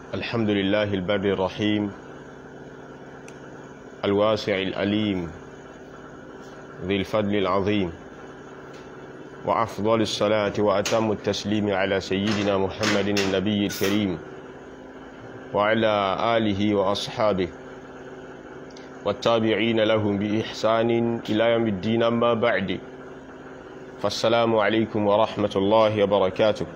الحمد لله البر الرحيم الواسع الأليم ذي الفضل العظيم وأفضل الصلاة وأتم التسليم على سيدنا محمد النبي الكريم وعلى آله وأصحابه والتابعين لهم بإحسان إلى يوم الدين أما بعد فالسلام عليكم ورحمة الله وبركاته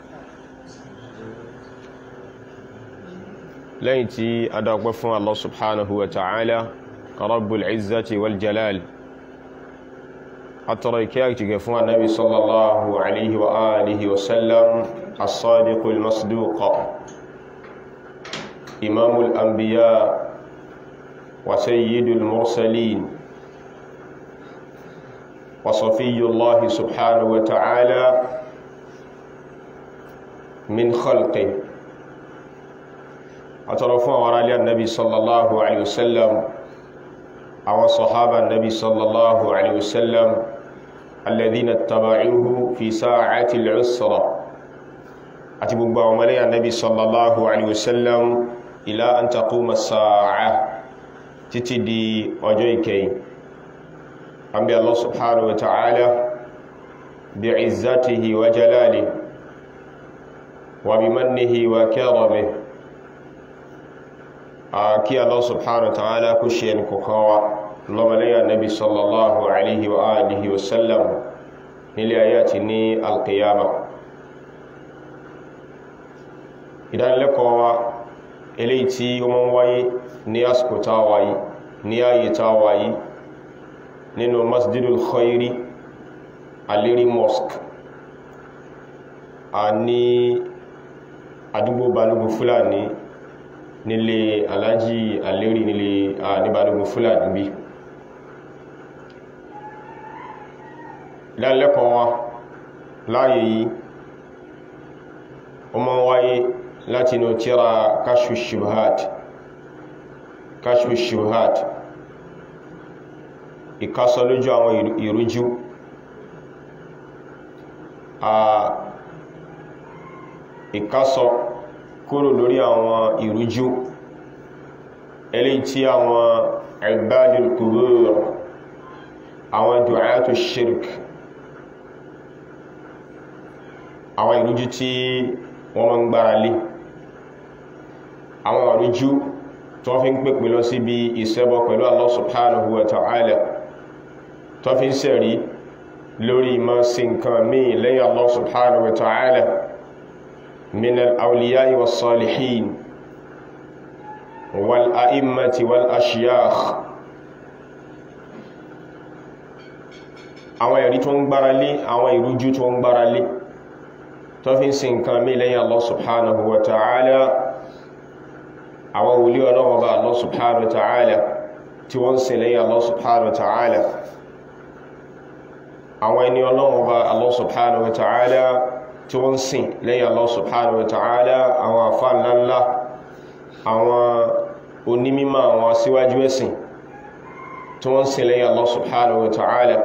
lẹ́yìn tí a dágbẹ́ fún Allah subhanahu wa ta'ala rabbul izzati wal jalal àtọrọ ìkẹ́ àtìgẹ̀ fún annabi sallallahu alaihi wa alihi wa sallam as-sadiqul masduqa imamul anbiya wa sayyidul mursalin wa safiyullahi subhanahu wa ta'ala min khalqihi àtọrọ fún àwọn aráalé annabi sallallahu alaihi wasallam àwọn sọ̀hábà annabi sallallahu alaihi wasallam alladhina taba'uhu fi sa'ati al-usra àti gbogbo àwọn mọ́lẹ́ annabi sallallahu alaihi wasallam ila an taquma as-sa'a títí di ọjọ́ ìkẹyìn an bí Allah subhanahu wa ta'ala bi'izzatihi wa jalalihi wa bimannihi wa karamihi kí Allah subhanahu wa ta'ala kó ṣe ẹni kọ̀kan wa lọ́mọlẹ́yà nabi sallallahu alaihi wa alihi wa sallam nílé ayé àti ní alqiyama ìdánilẹ́kọ̀ọ́ wa eléyìí tí ó mọ́ wáyé ní àsìkò tá wáyé ní ayé tá wáyé nínú masjidul khairi alérí mosque a ní àdúgbò balógun fúlàní nílé alájí alérí nílé níbàdógún fúlàní bí lálẹ́kọ̀ọ́ wa láàyè yìí o mọ́ wáyé láti inú tíra kashfu shubhat kashfu shubhat ìkásọ lójú àwọn ìrújú ìkásọ kúrò lórí àwọn ìrújú eléyìí tí àwọn ibadul qubur àwọn du'atu shirk àwọn ìrújú tí wọ́n mọ́ ń gbára lé àwọn ìrújú tó fi ń pèpè lọ síbi ìṣẹbọ pẹ̀lú Allah subhanahu wa ta'ala tó fi ń sẹ̀rí lórí ìmọ̀ sí nǹkan míì lẹ́yìn Allah subhanahu wa ta'ala من الأولياء والصالحين والأئمة والأشياخ àwọn ẹ̀rí tó ń gbára lé àwọn ìrújú tó ń gbára lé tó fi ń sin nǹkan mí lẹ́yìn Allah subhanahu wa ta'ala àwọn wòlí ọlọ́wọ́ bá Allah subhanahu wa ta'ala tí wọ́n sin lẹ́yìn Allah subhanahu wa ta'ala àwọn ẹni ọlọ́wọ́ bá Allah subhanahu wa ta'ala tí wọ́n sìn lẹ́yìn Allah subhanahu wa ta'ala àwọn àfá ńláńlá àwọn onímímọ̀ àwọn síwájú ẹ̀sìn tí wọ́n sìn lẹ́yìn Allah subhanahu wa ta'ala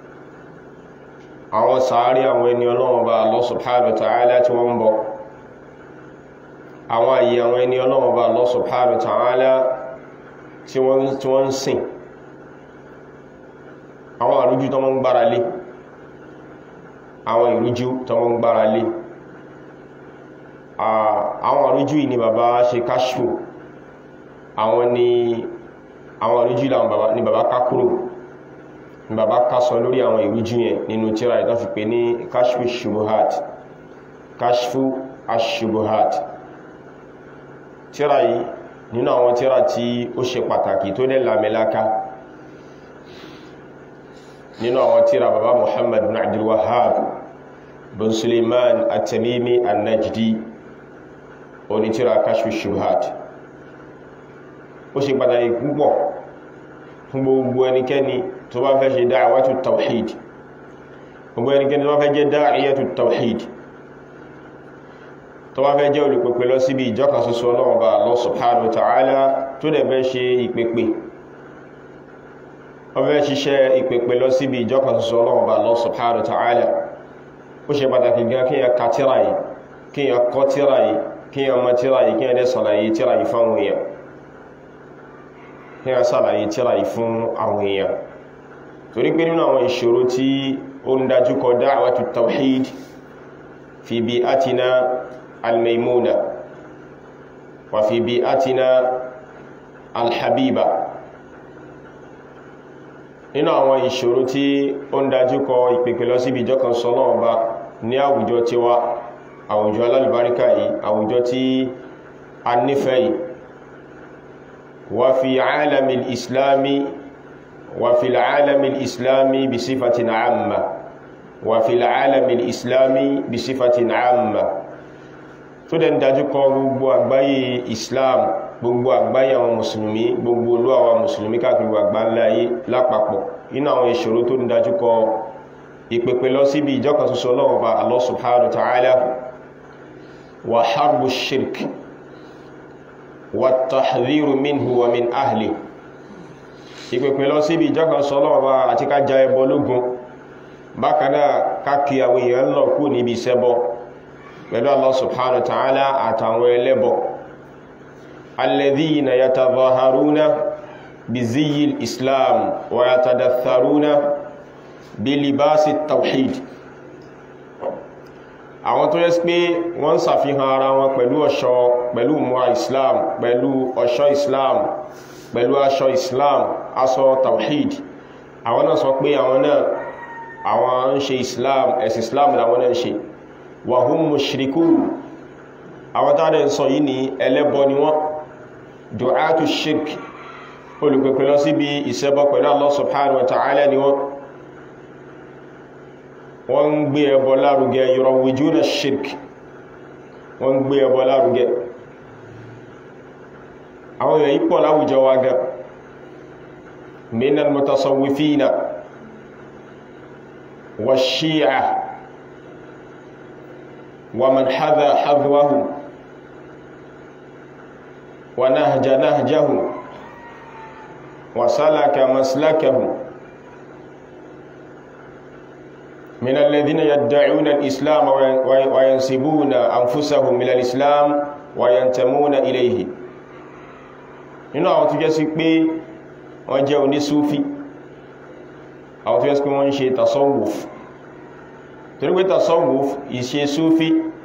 àwọn sàárì àwọn ẹni ọlọ́run bá Allah subhanahu wa ta'ala tí wọ́n ń bọ̀ àwọn àyè àwọn ẹni ọlọ́run bá Allah subhanahu wa ta'ala tí wọ́n ń sìn àwọn àrújú tó wọ́n ń gbára lé àwọn ìrújú tó wọ́n gbára lé àwọn ìrújú yìí ni bàbá ṣe káṣù àwọn ni àwọn ìrújú ni bàbá kákúrò ni bàbá kásọ lórí àwọn ìrújú yẹn nínú tíra ìtàn fi pè ní káṣù ṣubuhat káṣù aṣubuhat tíra yìí nínú àwọn tíra tí ó ṣe pàtàkì tó dẹ̀ lámẹ́láká nínú àwọn tíra bàbá muhammad bin abdul wahhab bin suleiman at-tamimi an-najdi oní tíra kashfu shubhat ó ṣe pàtàkì púpọ̀ fún gbogbo ẹnikẹ́ni tó bá fẹ́ ṣe da'watu tawhid gbogbo ẹnikẹ́ni tó bá fẹ́ jẹ́ da'iyatu tawhid tó bá fẹ́ jẹ́ olùpẹ̀pẹ̀ lọ síbi ìjọkan ṣoṣo Ọlọ́run Ọba Allah subhanahu wa ta'ala tó dẹ̀ fẹ́ ṣe ìpẹ̀pẹ̀ wọ́n fẹ́ ṣiṣẹ́ ìpèpè lọ síbi ìjọkan ṣoṣo Ọlọ́run Ọba Allah subhanahu wa ta'ala ó ṣe pàtàkì gan kí yẹn ka tíra yìí kí yẹn kọ́ tíra yìí kí a ma tíra yìí kí a dẹ́ sàlàyé tíra yìí fún àwọn èèyàn kí a sàlàyé tíra yìí fún àwọn èèyàn torí pé nínú àwọn ìṣòro tí ó ń dájú kọ da'watu tawhid fi bi'atina al-maymuna wa fi bi'atina al-habiba nínú àwọn ìṣòro tí ó ń dájú kọ ìpèpè lọ síbi ìjọ kan sọ́nà ọba ní àwùjọ tiwa àwùjọ alálùbáríkà yìí àwùjọ tí a nífẹ̀ẹ́ yìí wa fi alami islami wa fi alami islami bí sífàtí na amma wa fi alami islami bí sífàtí na amma tó dẹ̀ ń dájú kọ gbogbo àgbáyé islam gbogbo àgbáyé àwọn mùsùlùmí gbogbo olú àwọn mùsùlùmí káàkiri àgbáńláyé lápapọ̀ inú àwọn ìṣòro tó ń dájú kọ ìpèpè lọ síbi ìjọkan ṣoṣo Ọlọ́run bá Allah subhanahu wa ta'ala wa harbu shirk wa tahdhiru minhu wa min ahli ìpèpè lọ síbi ìjọkan ṣoṣo Ọlọ́run bá àti ká ja ẹbọ lógun bákanáà káàkiri àwọn èèyàn lọ kú níbi ìṣẹbọ pẹ̀lú Allah subhanahu wa ta'ala àtàwọn ẹlẹ́bọ alladhina yatadhaharuna biziyil islam wa yatadatharuna bilibasi tawhid àwọn tó yẹ́ sí pé wọ́n ṣàfihàn ara wọn pẹ̀lú ọ̀ṣọ́ pẹ̀lú múra islam pẹ̀lú ọ̀ṣọ́ islam pẹ̀lú aṣọ islam aṣọ tawhid àwọn náà sọ pé àwọn náà àwọn ń ṣe islam ẹ̀sìn islam làwọn náà ń ṣe wahum mushrikun àwọn tàbí ń sọ yìí ní ẹlẹ́bọ ni wọ́n du'atu shirk olùpẹ̀pẹ̀ lọ síbi ìṣẹ́bọ pẹ̀lú Allah subhanahu wa ta'ala ni wọ́n wọ́n ń gbé ẹbọ lárugẹ yurawwijuna shirk wọ́n ń gbé ẹbọ lárugẹ àwọn èèyàn yípo láwùjọ wa gan minal mutasawwifina wa shi'a wa man hadha hadwahum wa nahja nahjahum wa salaka maslakahum من الذين يدعون الإسلام وينسبون أنفسهم إلى الإسلام وينتمون إليه nínú àwọn tó jẹ́ sí pé wọ́n jẹ́ onísúfí àwọn tó jẹ́ sí pé wọ́n ń ṣe tasawuf torí pé tasawuf ìṣe súfí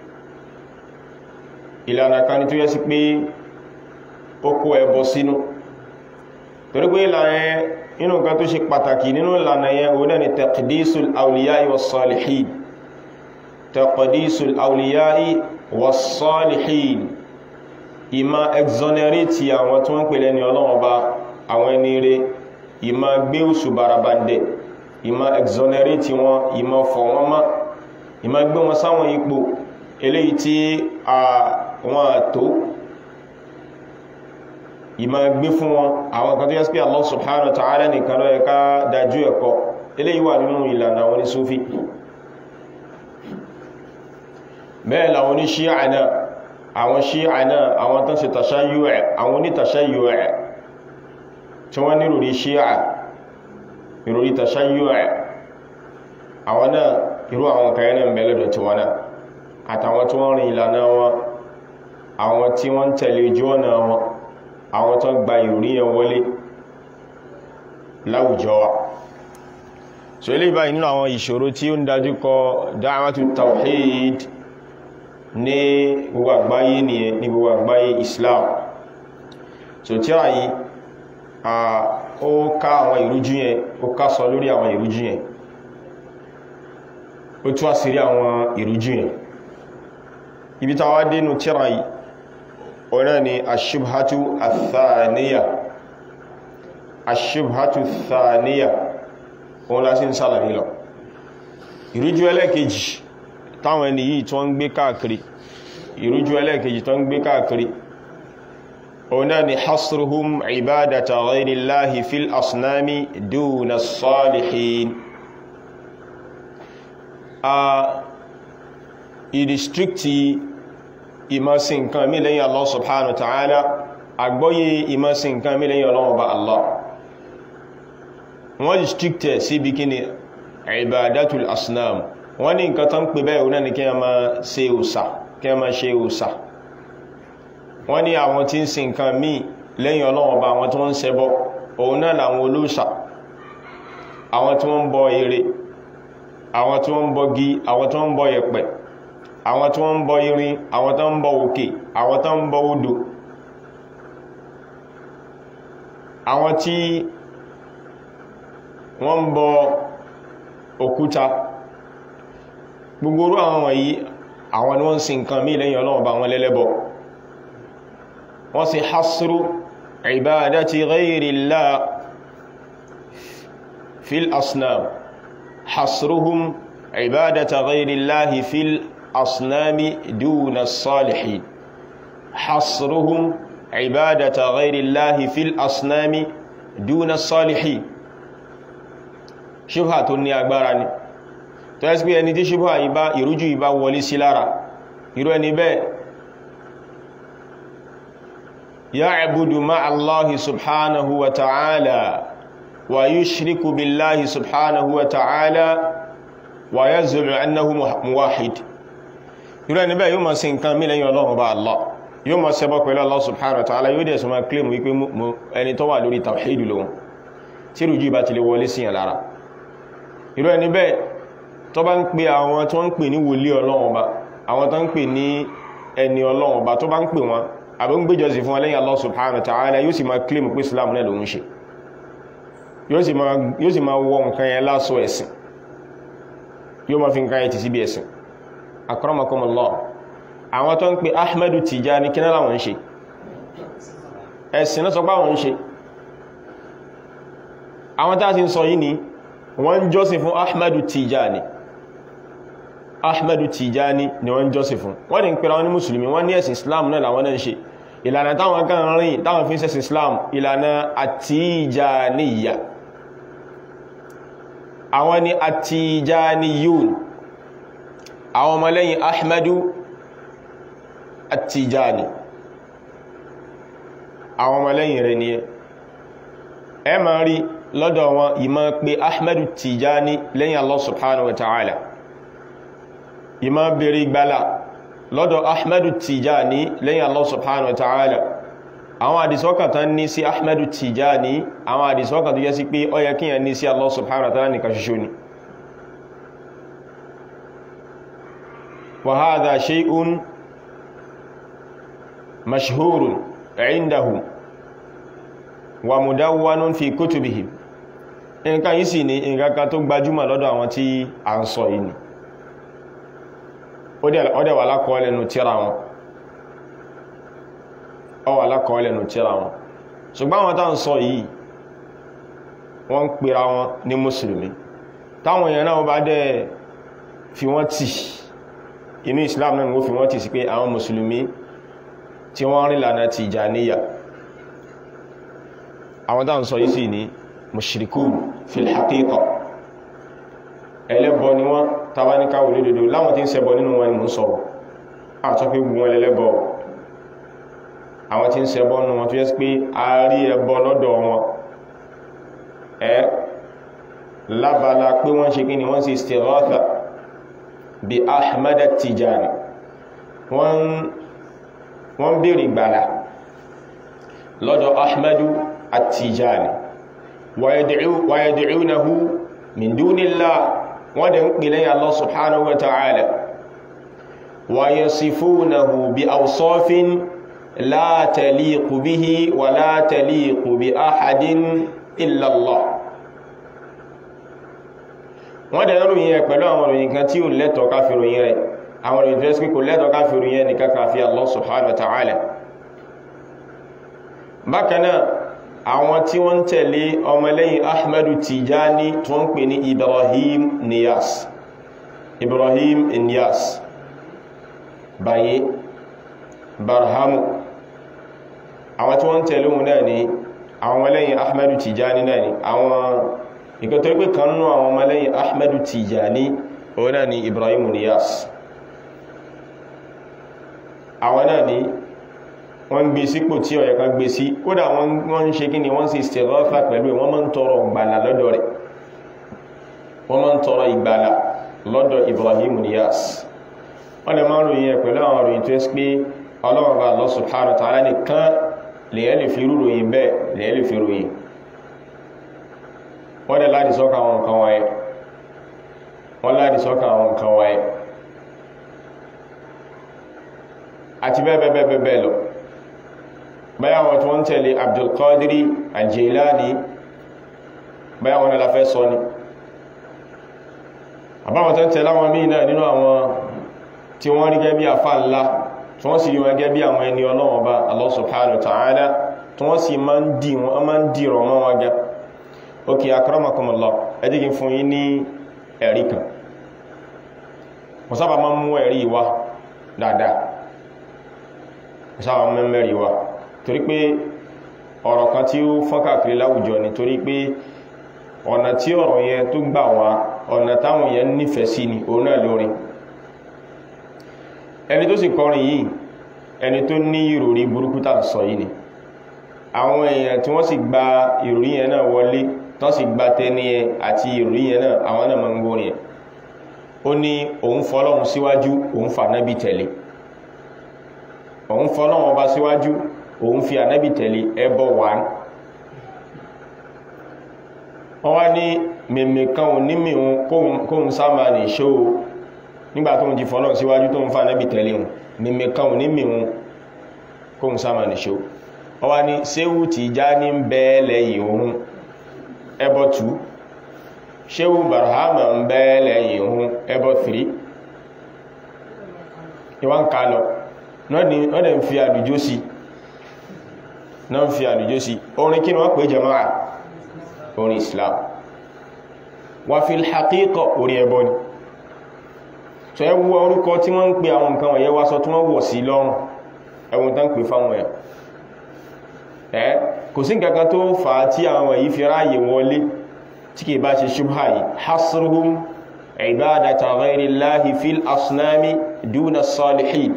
ìlànà kan ní tó jẹ́ sí pé ó kó ẹbọ sínú torí pé ìlànà inú nǹkan tó ṣe pàtàkì nínú ìlànà yẹn òun náà ni taqdisul awliya'i was-salihin taqdisul awliya'i was-salihin ìmá exonerate àwọn tó ń pè lẹ́ni ọlọ́wọ́n bá àwọn ẹni rẹ̀ ìmá gbé òṣù barabandẹ̀ ìmá exonerate wọn ìmá fọ̀ wọn má ìmá gbé wọn sáwọn ipò eléyìí tí àwọn àtó ìmá gbé fún wọn àwọn kan tó yẹ́ sí pé Allah subhanahu wa ta'ala nìkan ló yẹ ká dájú ẹ̀kọ́ eléyìí wà nínú ìlànà àwọn ní Súfí bẹ́ẹ̀ làwọn ní Ṣíà náà àwọn Ṣíà náà àwọn tán ṣe tashayyu' àwọn ní tashayyu' tí wọ́n ní ìròrí Ṣíà ìròrí tashayyu' àwọn náà irú àwọn kan náà mẹ́lẹ̀dọ̀ tí wọ́n náà àtàwọn tí wọ́n rìn ìlànà wọn àwọn tí wọ́n tẹ̀lé ojú ọ̀nà wọn àwọn tó gba ìròrí yẹn wọlé láwùjọ wa so ilé ìbáyìí nínú àwọn ìṣòro tí ó ń dájú kọ da'watu tawhid ní gbogbo àgbáyé nìyẹn ní gbogbo àgbáyé Islam so tí a yìí ó ká àwọn ìrújú yẹn ó ká sọ lórí àwọn ìrújú yẹn ó tú àṣírí àwọn ìrújú yẹn ibi táwa dénú tíra yìí ọ̀nà ni aṣíbhátú àtàníyà aṣíbhátú àtàníyà òun lásí ń sàlàyé lọ ìrújú ẹlẹ́kejì táwọn ẹni yìí tó ń gbé káàkiri ìrújú ẹlẹ́kejì tó ń gbé káàkiri ọ̀nà ni hasruhum ibadata ghayrillahi fil asnami duna salihin a ìdístrikti ìmọ̀sìn nǹkan mí lẹ́yìn Allah subhanahu wa ta'ala àgbọ́yé ìmọ̀sìn nǹkan mí lẹ́yìn ọlọ́wọ́ bá Allah wọ́n restricted sí bí kíni ibadatul asnam wọ́n ní nǹkan tán pè bẹ́ẹ̀ onáni kí a máa ṣe òsà kí a máa ṣe òsà wọ́n ní àwọn tí ń sin nǹkan míì lẹ́yìn ọlọ́run ọba àwọn tí wọ́n ń ṣẹbọ òun náà làwọn olóòṣà àwọn tí wọ́n ń bọ ère àwọn tí wọ́n ń bọ gi àwọn tí wọ́n ń bọ yẹ̀pẹ̀ àwọn tí wọ́n ń bọ irin àwọn tí wọ́n ń bọ òkè àwọn tí wọ́n ń bọ odò àwọn tí wọ́n ń bọ òkúta gbogbo orú àwọn wọ̀nyí àwọn ni wọ́n ń sin nǹkan míì lẹ́yìn ọlọ́run ọba wọn lẹ́lẹ́bọ wọ́n sì hasru ibadati ghayrillah fil asnam hasruhum ibadata ghayrillahi fil asnami duna salihin hasruhum ibadata ghayrillahi fil asnami duna salihin ṣubha tó ní agbára ni tó ẹ́sì pé ẹni tí ṣubha ìbá ìrújú ìbá wọlé sí lára irú ẹni bẹ́ẹ̀ ya'budu ma'a Allahi subhanahu wa ta'ala wa yushriku billahi subhanahu wa ta'ala wa yaz'umu annahu muwahhid irú ẹni bẹ́ẹ̀ yóò máa sin nǹkan mí lẹ́yìn Ọlọ́run bá Allah yóò máa ṣẹbọ pẹ̀lú Allah subhanahu wa ta'ala yóò dẹ̀ sọ máa claim wípé ẹni tó wà lórí tawhid lóhun tí rújú ìbá ti lè wọlé síyàn lára irú ẹni bẹ́ẹ̀ tó bá ń pè àwọn tó ń pè ní wòlíì Ọlọ́run Ọba àwọn tó ń pè ní ẹni Ọlọ́run Ọba tó bá ń pè wọn àbí ń gbéjọsìn fún ẹlẹ́yìn Allah subhanahu wa ta'ala yóò sì máa claim pé Islam náà lòun ṣe yóò sì máa wọ nǹkan yẹn lásọ ẹ̀sìn yóò máa fi nǹkan yẹn ti síbi ẹ̀sìn akramakumullah àwọn tó ń pè Ahmadu Tijani kí náà láwọn ń ṣe ẹ̀sìn náà sọ pé àwọn ń ṣe àwọn tá a ti ń sọ yìí ni wọ́n jọ́sìn fún ahmadu tijani ahmadu tijani ni wọ́n jọ́sìn fún wọ́n ni ń pèrà wọn ní musulmi wọ́n ní ẹ̀sìn islam náà làwọn náà ń ṣe ìlànà táwọn kan rìn táwọn fi ń ṣẹ̀sìn islam ìlànà àtijaniya àwọn ni àtijaniyun àwọn ọmọlẹ́yìn ahmadu àtijani àwọn ọmọlẹ́yìn rẹ̀ ni ẹ máa rí lọ́dọ̀ wọn ìmọ̀ pé ahmadu tijani lẹ́yìn allah subhanahu wa ta'ala ìmọ̀ bèèrè gbálà lọ́dọ̀ ahmadu tijani lẹ́yìn allah subhanahu wa ta'ala àwọn àdìsọ́kàn tán ní sí ahmadu tijani àwọn àdìsọ́kàn tó yẹ sí pé ó yẹ kí yẹn ní sí allah subhanahu wa ta'ala nìkan ṣoṣo ni wa hadha shay'un mashhurun indahum wa mudawwanun fi kutubihim nǹkan yìí sì ni nǹkan kan tó gbajúmọ̀ lọ́dọ̀ àwọn tí a ń sọ yìí ni ó dẹ̀ wà lákọọ́lẹ̀ nù tíra wọn ó wà lákọọ́lẹ̀ nù tíra wọn ṣùgbọ́n àwọn tá ń sọ yìí wọ́n ń pera wọn ní mùsùlùmí táwọn èèyàn náà bá dẹ̀ fi wọ́n tì inú Islam náà wọ́n fi wọ́n tì sí pé àwọn mùsùlùmí tí wọ́n rìn lànà Tìjàníyà àwọn tá ń sọ yìí sì ní mushrikun fil haqiqa ẹlẹ́bọ ni wọ́n tàbá ní káwò lódodo láwọn tí ń ṣẹbọ nínú wọn ni mú sọ̀rọ̀ àtọ́ pé gbogbo wọn lẹ́lẹ́bọ àwọn tí ń ṣẹbọ nínú wọn tó yẹ́ sí pé a rí ẹbọ lọ́dọ̀ wọn ẹ lábala pé wọ́n ṣe kí ni wọ́n ṣe istighatha bí Ahmad Tijani wọ́n bèèrè gbàlà lọ́dọ̀ Ahmadu At-Tijani wàyàdìcúnahu min dúnillah wọ́n dẹ̀ ń pè lẹ́yìn Allah subhanahu wa ta'ala wàyàsífúnahu bí awsafin la taliqu bihi wa la taliqu bí ahadin illa Allah wọ́n dẹ̀ ròyìn rẹ̀ pẹ̀lú àwọn ròyìn kan tí ó lẹ́tọ̀ọ́ ká fi ròyìn rẹ̀ àwọn ròyìn tó ẹ́sìkò lẹ́tọ̀ọ́ ká fi ròyìn rẹ̀ nìkan ká fi Allah subhanahu wa ta'ala bákanáà àwọn tí wọ́n tẹ̀lé ọmọlẹ́yìn ahmadu tijani tó ń pè ní ibrahim niyas ibrahim niyas baye barhamu àwọn tí wọ́n tẹ̀lé wọn náà ni àwọn ọmọlẹ́yìn ahmadu tijani náà ni àwọn ìkẹtọ́ pé kan nú àwọn ọmọlẹ́yìn ahmadu tijani òun náà ni ibrahim niyas àwọn náà ni wọ́n ń gbé sípò tí ó yẹ kan gbé sí kódà wọ́n ń ṣe kí ni wọ́n sì istighatha pẹ̀lú wọ́n máa ń tọrọ ìgbàlà lọ́dọ̀ rẹ̀ wọ́n máa ń tọrọ ìgbàlà lọ́dọ̀ Ibrahim Niyas wọ́n lè máa ń ròyìn ẹ̀ pẹ̀lú àwọn ròyìn tó ẹ́sì pé ọlọ́run bá Allah subhanahu wa ta'ala nìkan lèyẹ́ lè fi rúròyìn bẹ́ẹ̀ lèyẹ́ lè fi ròyìn wọ́n dẹ̀ láti sọ́kà àwọn nǹkan wáyé wọ́n láti sọ́kà àwọn nǹkan wáyé àti bẹ́ẹ̀bẹ́ẹ̀bẹ́ẹ̀ lọ báyá wọn tí wọ́n tẹ̀lé Abdulqadiri Al-Jilani báyá wọn la fẹ́ sọ ni àbáwọn tó ń tẹ̀lé àwọn míì náà nínú àwọn tí wọ́n rí gẹ́bí àfá ńlá tí wọ́n sì rí wọn gẹ́bí àwọn ẹni Ọlọ́run bá Allah subhanahu wa ta'ala tí wọ́n sì máa ń dì wọ́n máa ń dìrọ̀ mọ́ wọn gẹ́ ok akramakumullah ẹdíkì fún yí ní ẹ̀rí kan wọ́n sábà máa ń mú ẹ̀rí wá dáadáa wọ́n sábà máa ń mẹ́rí wá torí pé ọ̀rọ̀ kan tí ó fọ́n káàkiri láwùjọ ni torí pé ọ̀nà tí ọ̀rọ̀ yẹn tó gbà wá ọ̀nà táwọn yẹn nífẹ̀ẹ́ sí ni òun náà lórin ẹni tó sì kọrin yìí ẹni tó ní ìròrí burúkú tà ń sọ yìí ni àwọn èèyàn tí wọ́n sì gba ìròrí yẹn náà wọlé tán sì gba tẹni ẹ àti ìròrí yẹn náà àwọn náà máa ń gbórin ẹ ó ní òun fọlọ́run síwájú òun fa ànábì tẹ̀lé òun fọlọ́run ọba síwájú òun fi ànábì tẹ̀lé ẹbọ wà ní wọ́n wá ní mẹ̀mẹ̀ kan ò ní mìíràn kóhun sáàmà ní ṣó nígbà tó ń di fọlọ́run síwájú tó ń fa ànábì tẹ̀lé wọn mẹ̀mẹ̀ kan ò ní mìíràn kóhun sáàmà ní ṣó wọ́n wá ní séwù Tìjání ń bẹ́ẹ̀ lẹ́yìn òun ẹbọ 2 ṣéwù barhama ń bẹ́ lẹ́yìn ohun ẹbọ 3 ìwọ́n ká lọ wọ́n dẹ̀ ń fi àlùjó sí náà ń fi àlùjó sí orin kí ni wọ́n pè jama'a orin Islam wà fi haqiqa orí ẹbọ ni so ẹwú orúkọ tí wọ́n ń pè àwọn nǹkan wọ̀nyẹ́ wá sọ tí wọ́n wọ̀ sí lọ́rùn ẹwùn tán pè fáwọn ẹ̀ ẹ́ kò sí nǹkankan tó fà á tí àwọn èyí fi ráyè wọlé tí kìí bá ṣe ṣubha yìí hasruhum ibadata ghayrillahi fil asnami duna salihin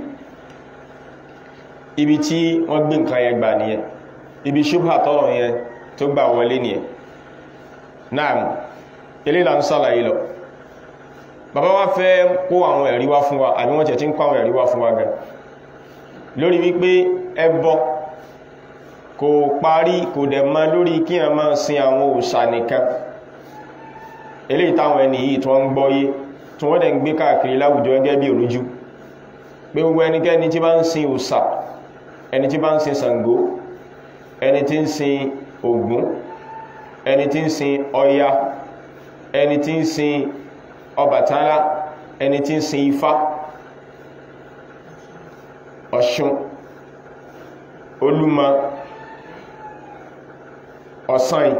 ibi tí wọ́n gbé nǹkan yẹn gbà nìyẹn ibi ṣubha tọ́rọ yẹn tó gbà wọlé nìyẹn náà ilé là ń sàlàyé lọ bàbá wa fẹ́ kó àwọn ẹ̀rí wá fún wa àbí wọ́n tẹ̀ tí ń kó àwọn ẹ̀rí wá fún wa gan lórí wípé ẹbọ kò parí kò dẹ̀ má lórí kí a máa sin àwọn òòṣà nìkan eléyìí táwọn ẹni yìí tí wọ́n ń gbọ́yé tí wọ́n dẹ̀ ń gbé káàkiri láwùjọ gẹ́gẹ́ bí òrújú pé gbogbo ẹnikẹ́ni tí bá ń sin òòṣà ẹni tí bá ń sin Ṣàngó ẹni tí ń sin Ògún ẹni tí ń sin Ọya ẹni tí ń sin Ọbàtálá ẹni tí ń sin Ifá Ọ̀ṣun Olúmọ ọ̀sán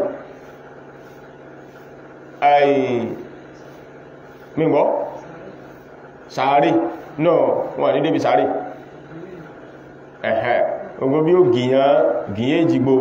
àì mígbọ́ sàárì náà wọ́n ní débi sàárì ẹ̀hẹ́ ogun bí ó gìyàn gìyàn ìjìgbò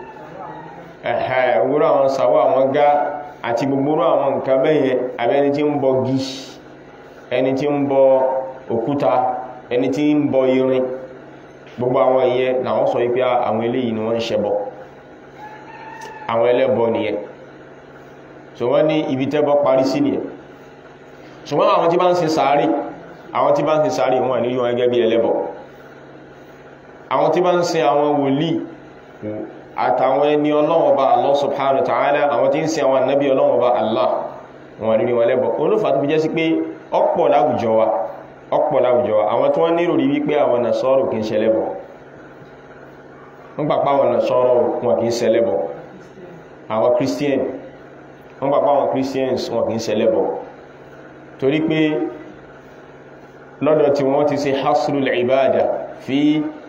ẹ̀hẹ́ ogoro àwọn sàwọ́ àwọn gá àti gbogbo àwọn nǹkan bẹ́yẹ abẹ́ni tí ń bọ gí ẹni tí ń bọ òkúta ẹni tí ń bọ irin gbogbo àwọn ìyẹn làwọn sọ wípé àwọn eléyìí ni wọ́n ń ṣẹbọ àwọn ẹlẹ́bọ nìyẹn so wọ́n ní ibi tẹ́bọ parí sí nìyẹn ṣùgbọ́n àwọn tí bá ń sin sàárì àwọn tí bá ń sin sàárì wọ́n ní yíwọn gẹ́gẹ́ bí ẹlẹ́bọ àwọn tí bá ń sin àwọn wòlíì àtàwọn ẹni Ọlọ́run Ọba Allah subhanahu wa ta'ala àwọn tí ń sin àwọn ànábì Ọlọ́run Ọba Allah wọ́n ní wọn ẹlẹ́bọ olófà tó fi jẹ́ sí pé ọ̀pọ̀ láwùjọ wa ọ̀pọ̀ láwùjọ wa àwọn tí wọ́n ní ìròrí wípé àwọn Nasara kì í ṣẹlẹ́bọ wọ́n gbà pé àwọn Nasara wọn kì í ṣẹlẹ́bọ àwọn christian wọ́n gbà pé àwọn christians wọn kìí ṣẹlẹ́bọ torí pé lọ́dọ̀ tí wọ́n ti ṣe hasrul ibada fi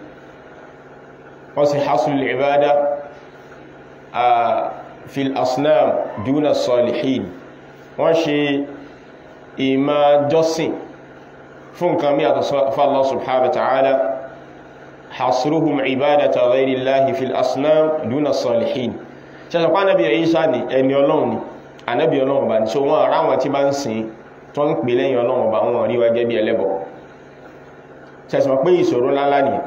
wọ́n ṣe hasrul ibada a fil asnam duna salihin wọ́n ṣe ìmá jọ́sìn fún nǹkan mí àtọ̀ fún Allah subhanahu wa ta'ala hasruhum ibadata ghayrillahi fil asnam duna salihin ṣẹ́sọ̀ pa anábì Ìsá ní ẹni ọlọ́run ni anábì ọlọ́run bá ní so wọ́n ará wọn tí bá ń sin tó ń pè lẹ́yìn ọlọ́run bá wọn rí wá gẹ́bí ẹlẹ́bọ ṣẹ́sọ̀ pé ìṣòro ńláńlá ni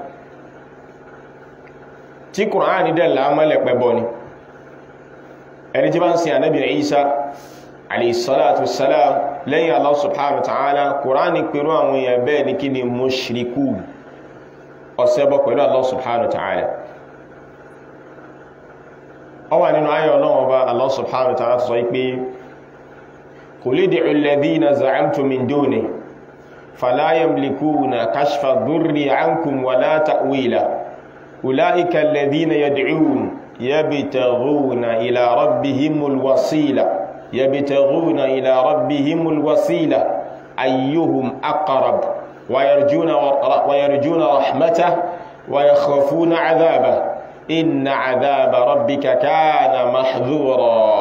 tí Kùránì dẹ̀ lámọ́lẹ̀ pẹ́bọ ni ẹni tí bá ń sin anábì Ìsá alayhi salatu wassalam lẹ́yìn Allah subhanahu wa ta'ala Kùránì pẹ̀lú àwọn èèyàn bẹ́ẹ̀ ní kí ni mushriku ọ̀sẹ́bọ̀ pẹ̀lú Allah subhanahu wa ta'ala ó wà nínú ayọ̀ náà ọba Allah subhanahu wa ta'ala sọ pé qul ud'u alladhina za'amtum min dunihi fala yamlikuna kashfa ad-durri 'ankum wala ta'wila ulaika alladhina yad'un yabtaghuna ila rabbihimul wasila yabtaghuna ila rabbihimul wasila ayyuhum aqrab ويرجون, ويرجون رحمته ويخافون عذابه إن عذاب ربك كان محذورا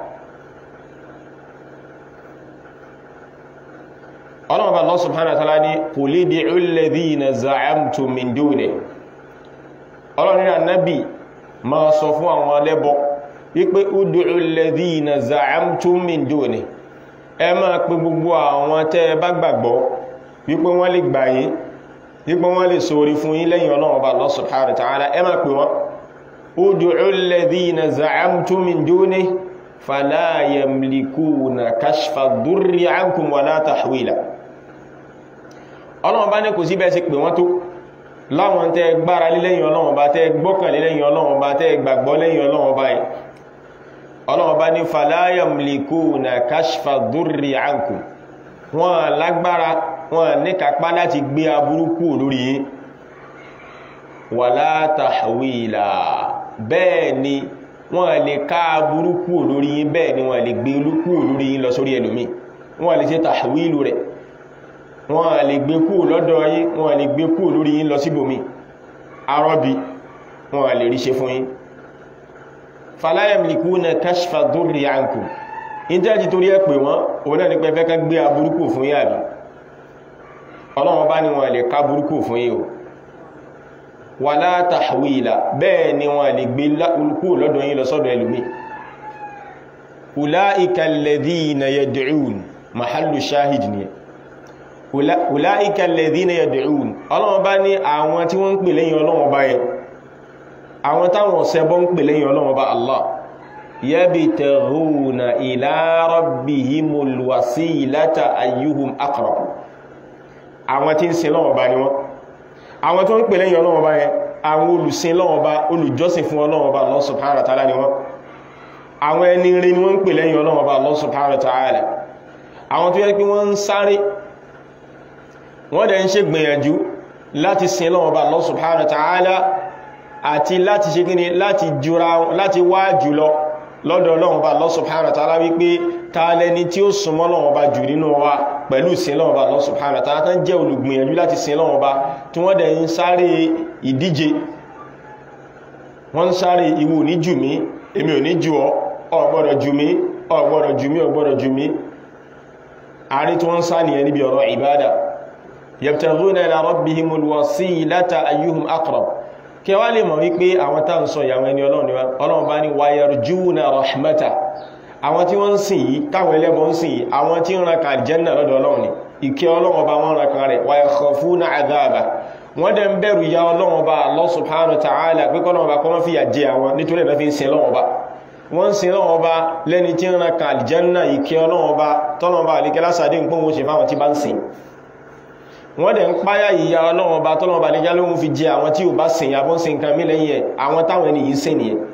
ọlọ́run Allah subhanahu wa ta'ala ní qul ud'u alladhina za'amtum min dunihi ọlọ́run ní ànábì máa sọ fún àwọn alẹ́bọ wípé ud'u alladhina za'amtum min dunihi ẹ máa pe gbogbo àwọn tẹ́ bá gbàgbọ́ wípé wọ́n lè gbà yín wípé wọ́n lè sórí fún yín lẹ́yìn ọlọ́run ọba Allah subhanahu wa ta'ala ẹ máa pè wọ́n ud'u alladhina za'amtum min dunihi fala yamlikuna kashfa ad-durri 'ankum wala tahwila ọlọ́run bá ní kò sí bẹ́ẹ̀ sí pè wọ́n tó láwọn tẹ́ gbára lé lẹ́yìn ọlọ́run ọba tẹ́ gbọ́kànlé lẹ́yìn ọlọ́run ọba tẹ́ gbàgbọ́ lẹ́yìn ọlọ́run ọba yìí ọlọ́run bá ní fala yamlikuna kashfa ad-durri 'ankum wọn lágbára wọn ní kápá láti gbé aburú kúrò lórí yín wala tahwila bẹ́ẹ̀ ni wọ́n lè ká aburú kúrò lórí yín bẹ́ẹ̀ ni wọ́n lè gbé olú kúrò lórí yín lọ sórí ẹlòmí wọ́n lè ṣe tahwilu rẹ̀ wọ́n lè gbé kúrò lọ́dọ̀ yín wọ́n lè gbé kúrò lórí yín lọ síbòmí arọ́bí wọ́n lè rí ṣe fún yín fala yamlikuna kashfa durri ankum ìjẹ́jì torí ẹ pè wọ́n òun náà ní pé fẹ́ ká gbé aburúkù fún yín àbí ọlọ́run bá ní wọn lè ká burúkù fún yín o wala tahwila bẹ́ẹ̀ ni wọn lè gbé kú lọ́dọ̀ yín lọ sọ́dọ̀ ẹlòmí ulaika alladhina yad'un mahallu shahid ni ulaika alladhina yad'un ọlọ́run bá ní àwọn tí wọ́n ń pè lẹ́yìn ọlọ́run bá yẹn àwọn táwọn ọ̀sẹ̀bọ́ ń pè lẹ́yìn ọlọ́run bá Allah yabtaghuna ila rabbihimul wasilata ayyuhum aqrab àwọn tí ń sin lọ́wọ́ bá ní wọ́n àwọn tó ń pè lẹ́yìn Ọlọ́run bá yẹn àwọn olùsìn lọ́wọ́ bá olùjọ́sìn fún Ọlọ́run bá Allah subhanahu wa ta'ala ni wọ́n àwọn ẹni rí ni wọ́n ń pè lẹ́yìn Ọlọ́run bá Allah subhanahu wa ta'ala àwọn tó yẹ pé wọ́n ń sáré wọ́n dẹ̀ ń ṣe gbìyànjú láti sin lọ́wọ́ bá Allah subhanahu wa ta'ala àti láti ṣe kíni láti jura láti wá jùlọ lọ́dọ̀ Ọlọ́run bá Allah subhanahu wa ta'ala wípé ta lẹni tí ó súnmọ́ Ọlọ́run bá jù nínú wa pẹ̀lú sin Ọlọ́run bá Allah subhanahu wa ta'ala tán jẹ́ olùgbìyànjú láti sin Ọlọ́run bá tí wọ́n dẹ̀ ń sáré ìdíje wọ́n ń sáré ìwò ní jù mí èmi ò ní jù ọ́ ò gbọ́dọ̀ jù mí ò gbọ́dọ̀ jù mí ò gbọ́dọ̀ jù mí àárín tí wọ́n ń sá nìyẹn níbi ọ̀rọ̀ ìbádà yabtaghuna ila rabbihimul wasilata ayyuhum aqrab kí wá lè mọ̀ wípé àwọn tá ń sọ ìyàwó ẹni ọlọ́run bá ní wayarjuna rahmata àwọn tí wọ́n ń sìn yìí táwọn ẹlẹ́bọ ń sìn yìí àwọn tí ń ranka aljanna lọ́dọ̀ ọlọ́run ni ìkẹ́ ọlọ́run bá wọ́n ranka rẹ̀ wa yakhafuna adhaba wọ́n dẹ̀ ń bẹ̀rù ya ọlọ́run bá Allah subhanahu wa ta'ala pé kọ́lọ́run bá kọ́mọ́ fi yà jẹ àwọn nítorí ẹ̀nà fi ń sin ọlọ́run bá wọ́n ń sin ọlọ́run bá lẹ́ni tí ń ranka aljanna ìkẹ́ ọlọ́run bá tọ́lọ́run bá àlékẹ́ lásàdé ń pọ́n ṣe fáwọn tí bá ń sìn wọ́n dẹ̀ ń páyà ìyà ọlọ́run bá tọ́lọ́run bá àlékẹ́ lóhun fi jẹ àwọn tí ò bá sìn yàbọ́n sin nǹkan mí lẹ́yìn ẹ̀ àwọn táwọn ẹni yìí sìn nìyẹn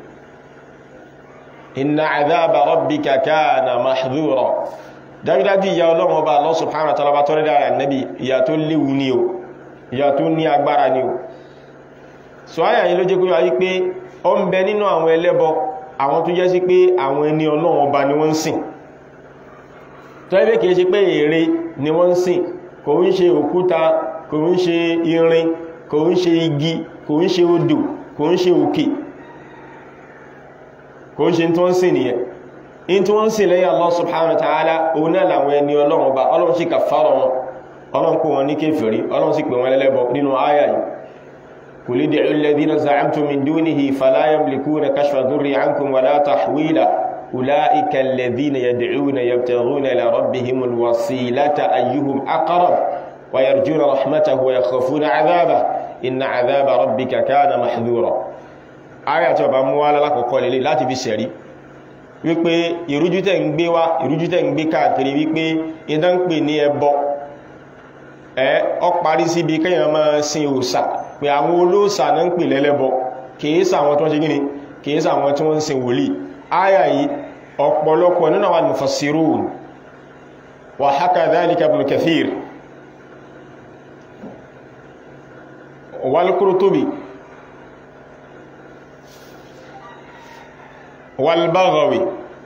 inna adhaba rabbika kana mahdhura dájúdájú ìyà ọlọ́run ọba Allah subhanahu wa ta'ala bá tọ́rẹ́ dára nẹ́bí ìyà tó léwu ní o ìyà tó ní agbára ní o so ayà yìí ló jẹ́ kúrò wáyé pé ó ń bẹ nínú àwọn ẹlẹ́bọ àwọn tó jẹ́ sí pé àwọn ẹni ọlọ́run ọba ni wọ́n ń sìn tó ẹgbẹ́ kìí ṣe pé ère ni wọ́n ń sìn kò ń ṣe òkúta kò ń ṣe irin kò ń ṣe igi kò ń ṣe odò kò ń ṣe òkè kò ń ṣe tí wọ́n sìn nìyẹn in tí wọ́n sìn lẹ́yìn Allah subhanahu wa ta'ala òun náà làwọn ẹni ọlọ́run bá ọlọ́run sì kàfàrọ̀ wọn ọlọ́run kó wọn ní kéfèrí ọlọ́run sì pè wọn lẹ́lẹ́bọ nínú àyà yìí qul ud'u alladhina za'amtum min dunihi fala yamlikuna kashfa durri ankum wala tahwila ulaika alladhina yad'una yabtaghuna ila rabbihimul wasilata ayyuhum aqrab wa yarjuna rahmatahu wa yakhafuna 'adhabahu inna 'adhaba rabbika kana mahdhura àyà tí ọba mú wá lálákọ̀ọ́kọ́ lélẹ̀ láti fi ṣẹ̀rí wípé ìrújú tẹ́ ń gbé wá ìrújú tẹ́ ń gbé káàkiri wípé ìdán ń pè ní ẹbọ ẹ ọ parí síbi kéèyàn máa sin òòṣà pé àwọn olóòsà náà ń pè lẹ́lẹ́bọ kìí sàwọn tó ń ṣe gíní kìí sàwọn tí wọ́n ń sin wòlíì áyà yìí ọ̀pọ̀lọpọ̀ nínú àwọn mufassirun wa haka dhalika ibn kathir wal qurtubi wal baghawi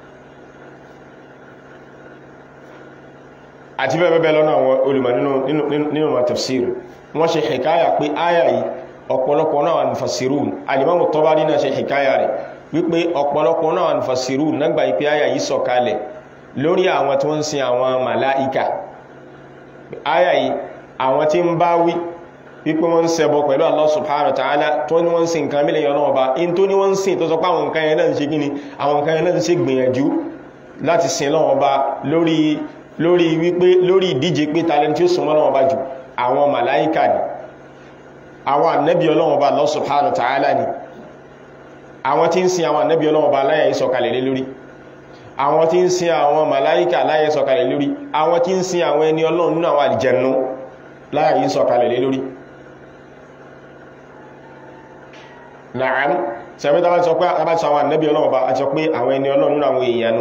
àti bẹ́ẹ̀bẹ́ẹ̀ lọ́nà àwọn olùmọ̀ nínú ma tafsir wọ́n ṣe hikaya pé áyà yìí ọ̀pọ̀lọpọ̀ náà wà mufassirun alimamu Tabari náà ṣe hikaya rẹ̀ wípé ọ̀pọ̀lọpọ̀ náà wà mufassirun nágbà ipé áyà yìí sọ̀kalẹ̀ lórí àwọn tí wọ́n ń sin àwọn màláìkà áyà yìí àwọn tí ń bá wí wípé wọ́n ń ṣẹbọ pẹ̀lú Allah subhanahu wa ta'ala tó ní wọ́n ń sin nǹkan mílẹ̀ yọ náà ọba in tó ní wọ́n ń sin tó sọ pé àwọn nǹkan yẹn náà ń ṣe kíni àwọn nǹkan yẹn náà ń ṣe gbìyànjú láti sin lọ́wọ́ ọba lórí lórí wípé lórí ìdíje pé talent tí ó súnmọ́ lọ́wọ́ bá jù àwọn màláíkà ni àwọn ànẹ́bí ọlọ́wọ́ bá Allah subhanahu wa ta'ala ni àwọn tí ń sin àwọn ànẹ́bí ọlọ́wọ́ bá láyé ìsọ̀kalẹ̀ lé lórí àwọn tí ń sin àwọn màláíkà láyé ìsọ̀kalẹ̀ lórí àwọn tí ń sin àwọn ẹni ọlọ́run nínú àwọn àlìjẹ̀nú láyé ìsọ̀kalẹ̀ lé lórí Na'am sẹ́mẹ́ta bá sọ pé abájọ àwọn ànẹ́bí ọlọ́wọ́ bá a sọ pé àwọn ẹni ọlọ́run nínú àwọn èèyàn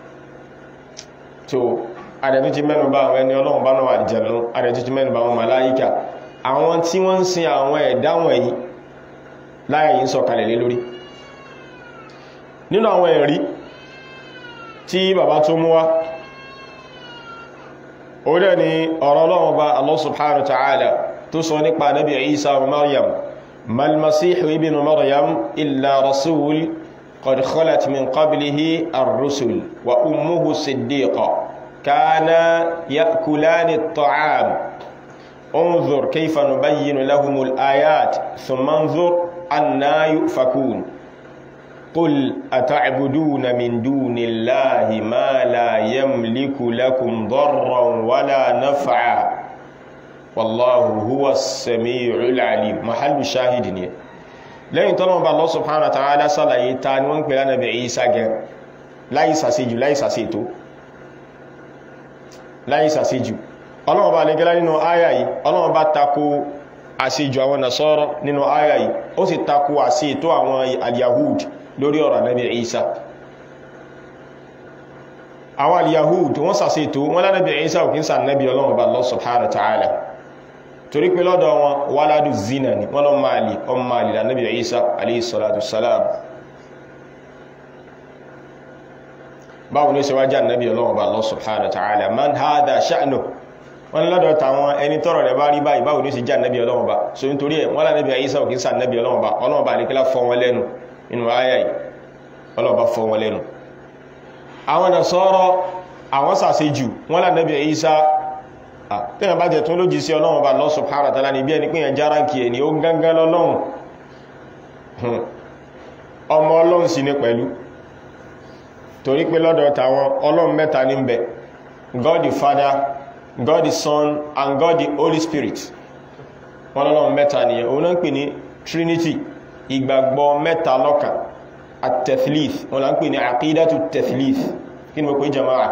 tó àdẹ̀tú ti mẹ́nu bá àwọn ẹni ọlọ́run bá náà àjẹ̀nú àdẹ̀tú ti mẹ́nu bá àwọn màláíkà àwọn tí wọ́n ń sin àwọn ẹ̀dá wọ̀nyí láyé yìí ń sọ̀kalẹ̀ lé lórí nínú àwọn ẹ̀rí tí bàbá tó mú wá ó dẹ̀ ni ọ̀rọ̀ ọlọ́run bá Allah subhanahu wa ta'ala tó sọ nípa nabi Isa wa Maryam mal masihu ibn Maryam illa rasul qad khalat min qablihi ar-rusul wa ummuhu siddiqa كانا يأكلان الطعام انظر كيف نبين لهم الآيات ثم انظر أنا يؤفكون قل أتعبدون من دون الله ما لا يملك لكم ضرا ولا نفعا والله هو السميع العليم محل الشاهد lẹ́yìn tọ́lọ́wọ́ bá Allah subhanahu wa ta'ala sálàyé ta ni wọ́n ń pè lánàbí Ìsá gẹ láìsàsíjù láìsàsíètò láyé sàṣíjù ọlọ́run bá lè gẹ́lá nínú àyà yìí ọlọ́run bá tako àṣíjù àwọn nasọ́rọ̀ nínú àyà yìí ó sì tako àṣí ètò àwọn al-yahud lórí ọ̀rọ̀ Ànábì Ìsá àwọn al-yahud wọ́n sàṣí ètò wọ́n lánàbí Ìsá òkín sà nẹ́bí ọlọ́run bá Allah subhanahu wa ta'ala torí pé lọ́dọ̀ wọn waladu zina ni wọ́n lọ máa lè ọmọ máa lè lánàbí Ìsá alayhi salatu salam báwo ní ṣe wá jẹ́ annabi ọlọ́run bá Allah subhanahu wa ta'ala man hada sha'nu wọ́n lọ́dọ̀ tàwọn ẹni tọ́rọ̀ rẹ̀ bá rí báyìí báwo ní ṣe jẹ́ annabi ọlọ́run bá so nítorí ẹ̀ wọ́n lánàbí Ìsá òkín sá annabi ọlọ́run bá ọlọ́run bá ní kílá fọ́ wọn lẹ́nu inú ayá yìí ọlọ́run bá fọ́ wọn lẹ́nu àwọn Nasara àwọn sàṣe jù wọ́n lánàbí Ìsá tẹ́yàn bá jẹ́ tún lójì sí ọlọ́run bá Allah subhanahu wa ta'ala ní bí ẹni pé yẹn jára kì ẹni ó gángan lọ́lọ́run ọmọ ọlọ́run sì ní pẹ̀lú torí pé lọ́dọ̀ tàwọn ọlọ́run mẹ́ta ní bẹ̀ God the Father God the Son and God the Holy Spirit wọ́n lọ́lọ́run mẹ́ta nìyẹn òun náà ń pè ní Trinity ìgbàgbọ́ mẹ́ta lọ́kan at-tathlith wọ́n náà ń pè ní aqidatu tathlith kí ni mo pè jama'a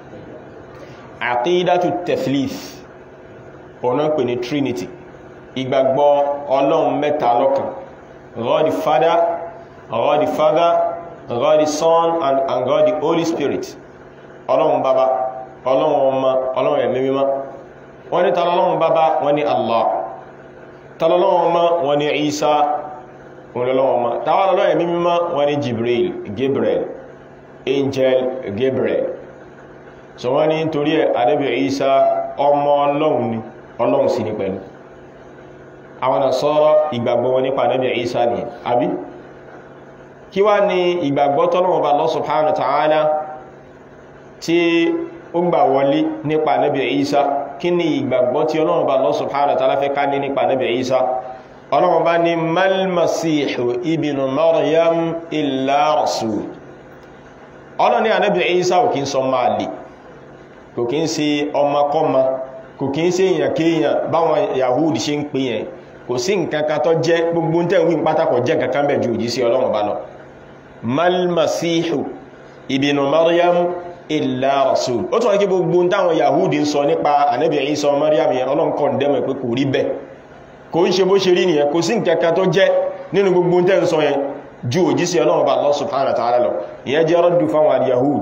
aqidatu tathlith òun náà ń pè ní Trinity ìgbàgbọ́ ọlọ́run mẹ́ta lọ́kan God the Father God the Father God the Son and, and God the Holy Spirit ọlọ́run bàbá ọlọ́run ọmọ ọlọ́run ẹ̀mí mímọ́ wọ́n ní tàlọ́lọ́run bàbá wọ́n ní Allah tàlọ́lọ́run ọmọ wọ́n ní Isa ọlọ́run ọmọ tàwọ́lọ́run ẹ̀mí mímọ́ wọ́n ní Jibril Gabriel angel Gabriel so wọ́n ní torí ẹ̀ adébẹ̀ Isa ọmọ ọlọ́run ni ọlọ́run sì ní pẹ̀lú àwọn Nasara ìgbàgbọ́ wọn nípa adébẹ̀ Isa ni àbí kí wá ní ìgbàgbọ́ tọ́lọ́wọ́ bá Allah subhanahu wa ta'ala tí ó gbà wọlé nípa Nabi Isa kí ni ìgbàgbọ́ tí Ọlọ́run bá Allah subhanahu wa ta'ala fẹ́ ká ní nípa Nabi Isa Ọlọ́run bá ní mal masihu ibnu Maryam illa rasul Ọlọ́run ní Nabi Isa ò kí ń sọ máa lè kò kí ń ṣe ọmọkọ́mọ kò kí ń ṣe èèyàn kéèyàn báwọn Yahudi ṣe ń pè yẹn kò sí nǹkan kan tó jẹ́ gbogbo tẹ́ wí pátákọ̀ jẹ́ nǹkan kan bẹ̀ ju òjíṣẹ́ Ọlọ́run bá lọ malmasihu ibnu Maryam illa rasul ó tún wọ́n kí gbogbo táwọn Yahudi ń sọ nípa Ànábì Isa Maryam yẹn Ọlọ́run kọ́ dẹ́mọ̀ pé kò rí bẹ́ẹ̀ kò ń ṣe bó ṣe rí nìyẹn kò sí nǹkankan tó jẹ́ nínú gbogbo tẹ́ ń sọ yẹn ju òjíṣẹ́ Ọlọ́run bá Allah subhanahu wa ta'ala lọ ìyẹn jẹ́ rọ́dù fáwọn al-Yahud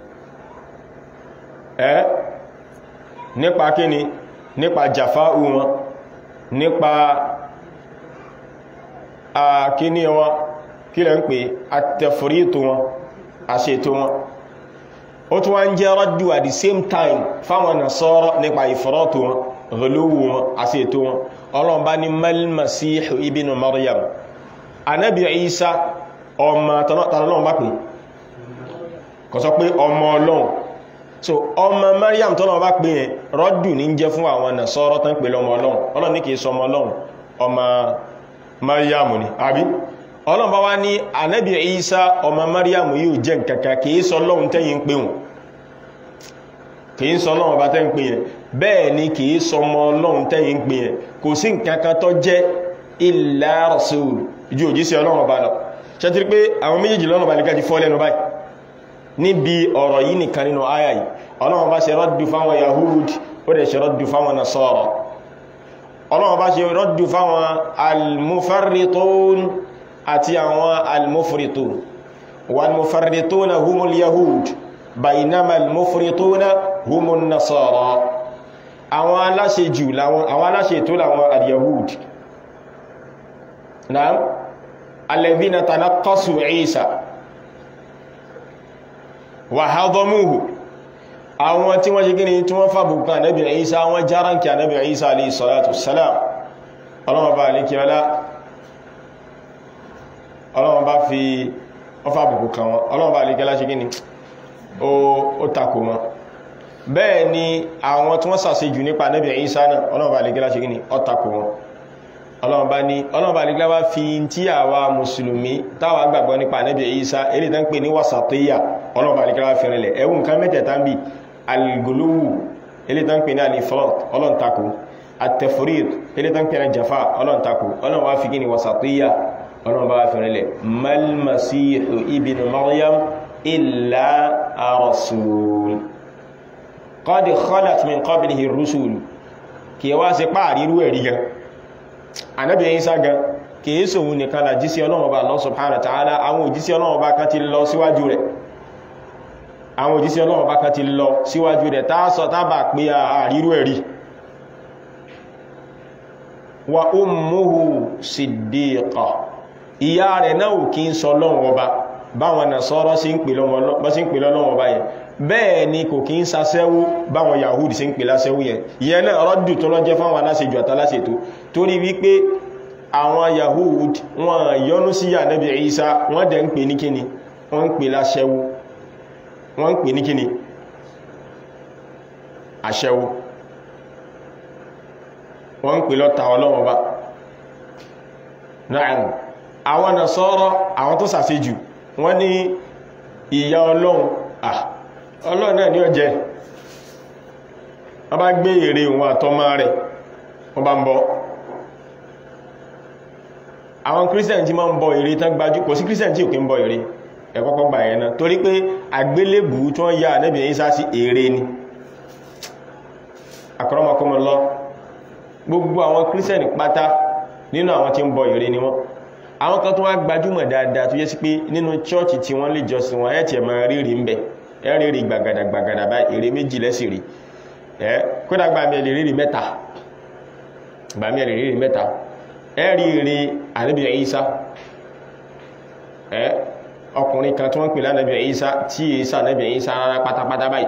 ẹ́ nípa kíni nípa jàfáù wọn nípa àkíní wọn kí lẹ́ ń pè àtẹ̀fòrítò wọn àṣètò wọn ó tún wá ń jẹ́ rọ́dù at the same time fáwọn Nasara nípa ìfọ́rọ́tò wọn rọlówó wọn àṣètò wọn Ọlọ́run bá ní mal-Masihu ibnu Maryam Ànábì Isa ọmọ tọ́lọ́run bá pè kò sọ pé ọmọ Ọlọ́run so ọmọ Maryam tọ́lọ́run bá pè yẹn rọ́dù ní jẹ́ fún àwọn Nasara tán pè lọ́mọ Ọlọ́run Ọlọ́run ní kìí sọ ọmọ Ọlọ́run ọmọ Maryam ni àbí Ọlọ́run bá wá ní Ànábì Isa ọmọ Maryam yóò jẹ́ nǹkankan kìí sọ Ọlọ́run tẹ́yìn pé wọn kìí sọ Ọlọ́run bá tẹ́yìn pé yẹn bẹ́ẹ̀ ni kìí sọ ọmọ Ọlọ́run tẹ́yìn pé yẹn kò sí nǹkankan tó jẹ́ illa rasul ju òjíṣẹ́ Ọlọ́run bá lọ ṣẹ́tìrí pé àwọn méjèèjì lọ́nà bá lè gájí fọ́ lẹ́nu báyìí níbi ọ̀rọ̀ yìí nìkan nínú àyà yìí Ọlọ́run bá ṣe rọ́dù fáwọn Yahud ó dẹ̀ ṣe rọ́dù fáwọn Nasara Ọlọ́run bá ṣe rọ́dù fáwọn al-mufarritun àti àwọn al-mufritun wal-mufarrituna humul Yahud bainama al-mufrituna humun Nasara àwọn aláṣejù àwọn aláṣetó làwọn al-Yahud naam alladhina tanaqasu Isa wa hadamuhu àwọn tí wọ́n ṣe gíní tí wọ́n fàbùkù ànábì Isa wọ́n járánkì ànábì Isa alayhi salatu wassalam ọlọ́wọ́ bá alékí ọlá ọlọ́wọ́ bá fi ọfàbùkù kan wọn ọlọ́wọ́ bá alékí ọlá ṣe gíní ó takò wọn bẹ́ẹ̀ ni àwọn tí wọ́n ṣàṣejù nípa ànábì Isa náà ọlọ́wọ́ bá alékí ọlá ṣe gíní ó takò wọn ọlọ́ọ̀bá ní ọlọ́ọ̀bá nígbà bá fi tí àwa mùsùlùmí táwa gbàgbọ́ nípa Ànábì Ìsá eré tán pè ní wasatiyya ọlọ́ọ̀bá nígbà bá fi rìnlẹ̀ ẹwù nǹkan mẹ́tẹ̀ẹ̀ta ń bí al-guluwu eré tán pè ní al-ifrat ọlọ́ntako at-tafrit eré tán pè ní jafa ọlọ́ntako ọlọ́ọ̀bá fi kí ni wasatiyya ọlọ́ọ̀bá bá fi rìnlẹ̀ mal masihu ibn maryam illa rasul qad khalat min qablihi ar-rusul kí wá sí páàrírú ẹ̀rí gan ànábì Ìsá gan kìí sòun nìkan là jísí Ọlọ́run Ọba Allah subhanahu wa ta'ala àwọn òjísí Ọlọ́run Ọba kan ti lọ síwájú rẹ̀ àwọn òjísí Ọlọ́run Ọba kan ti lọ síwájú rẹ̀ tá sọ tábà pé àrírú ẹ̀rí wa ummuhu siddiqa ìyá rẹ̀ náà kí ń sọ Ọlọ́run Ọba báwọn Nasara sí ń pè lọ́lọ́run Ọba yẹn bẹ́ẹ̀ ni kò kí ń sasẹ́wó báwọn Yahudi sí ń pè lásẹ́wó yẹn ìyẹn náà rọ́dù tó lọ́jẹ́ fáwọn aláṣejù àtàláṣètò torí wípé àwọn Yahudi wọn yọ́nú sí Ànábì Ìsá wọ́n dẹ̀ ń pè ní kíni wọ́n ń pè láṣẹ́wó wọ́n ń pè ní kíni àṣẹ́wó wọ́n ń pè lọ́ta Ọlọ́run Ọba náà àwọn Nasara àwọn tó sàṣejù wọ́n ní ìyá Ọlọ́run ah ọlọ́run náà ní ọjẹ́ wọ́n bá gbé ère wọn àtọ́mọ́ rẹ̀ wọ́n bá ń bọ àwọn kírísítẹ̀n tí máa ń bọ ère tán gbajú kò sí kírísítẹ̀n tí ò kí ń bọ ère ẹ̀kọ́kọ́ gbà ẹ̀ náà torí pé àgbélébù tí wọ́n ya Ànábì Ìsá sí ère ni akramakumullah gbogbo àwọn kírísítẹ̀n pátá nínú àwọn tí ń bọ ère ni wọ́n àwọn kan tó wá gbajúmọ̀ dáadáa tó yẹ sí pé nínú chọ́ọ̀chì tí wọ́n lè jọsìn wọn ẹ̀ tí ẹ̀ máa rí rí ń bẹ̀ ẹ̀rí rí gbàgàdà gbàgàdà bá èrè méjì lẹ́sì rí ẹ́ kódà gbà mí ẹ̀lẹ̀ rí mẹ́ta gbà mí ẹ̀lẹ̀ rí mẹ́ta ẹ̀rí rí Ànábì Ìsá ẹ́ ọkùnrin kan tí wọ́n pè lánàbì Ìsá tí Ìsá Ànábì Ìsá rárá pátápátá báyìí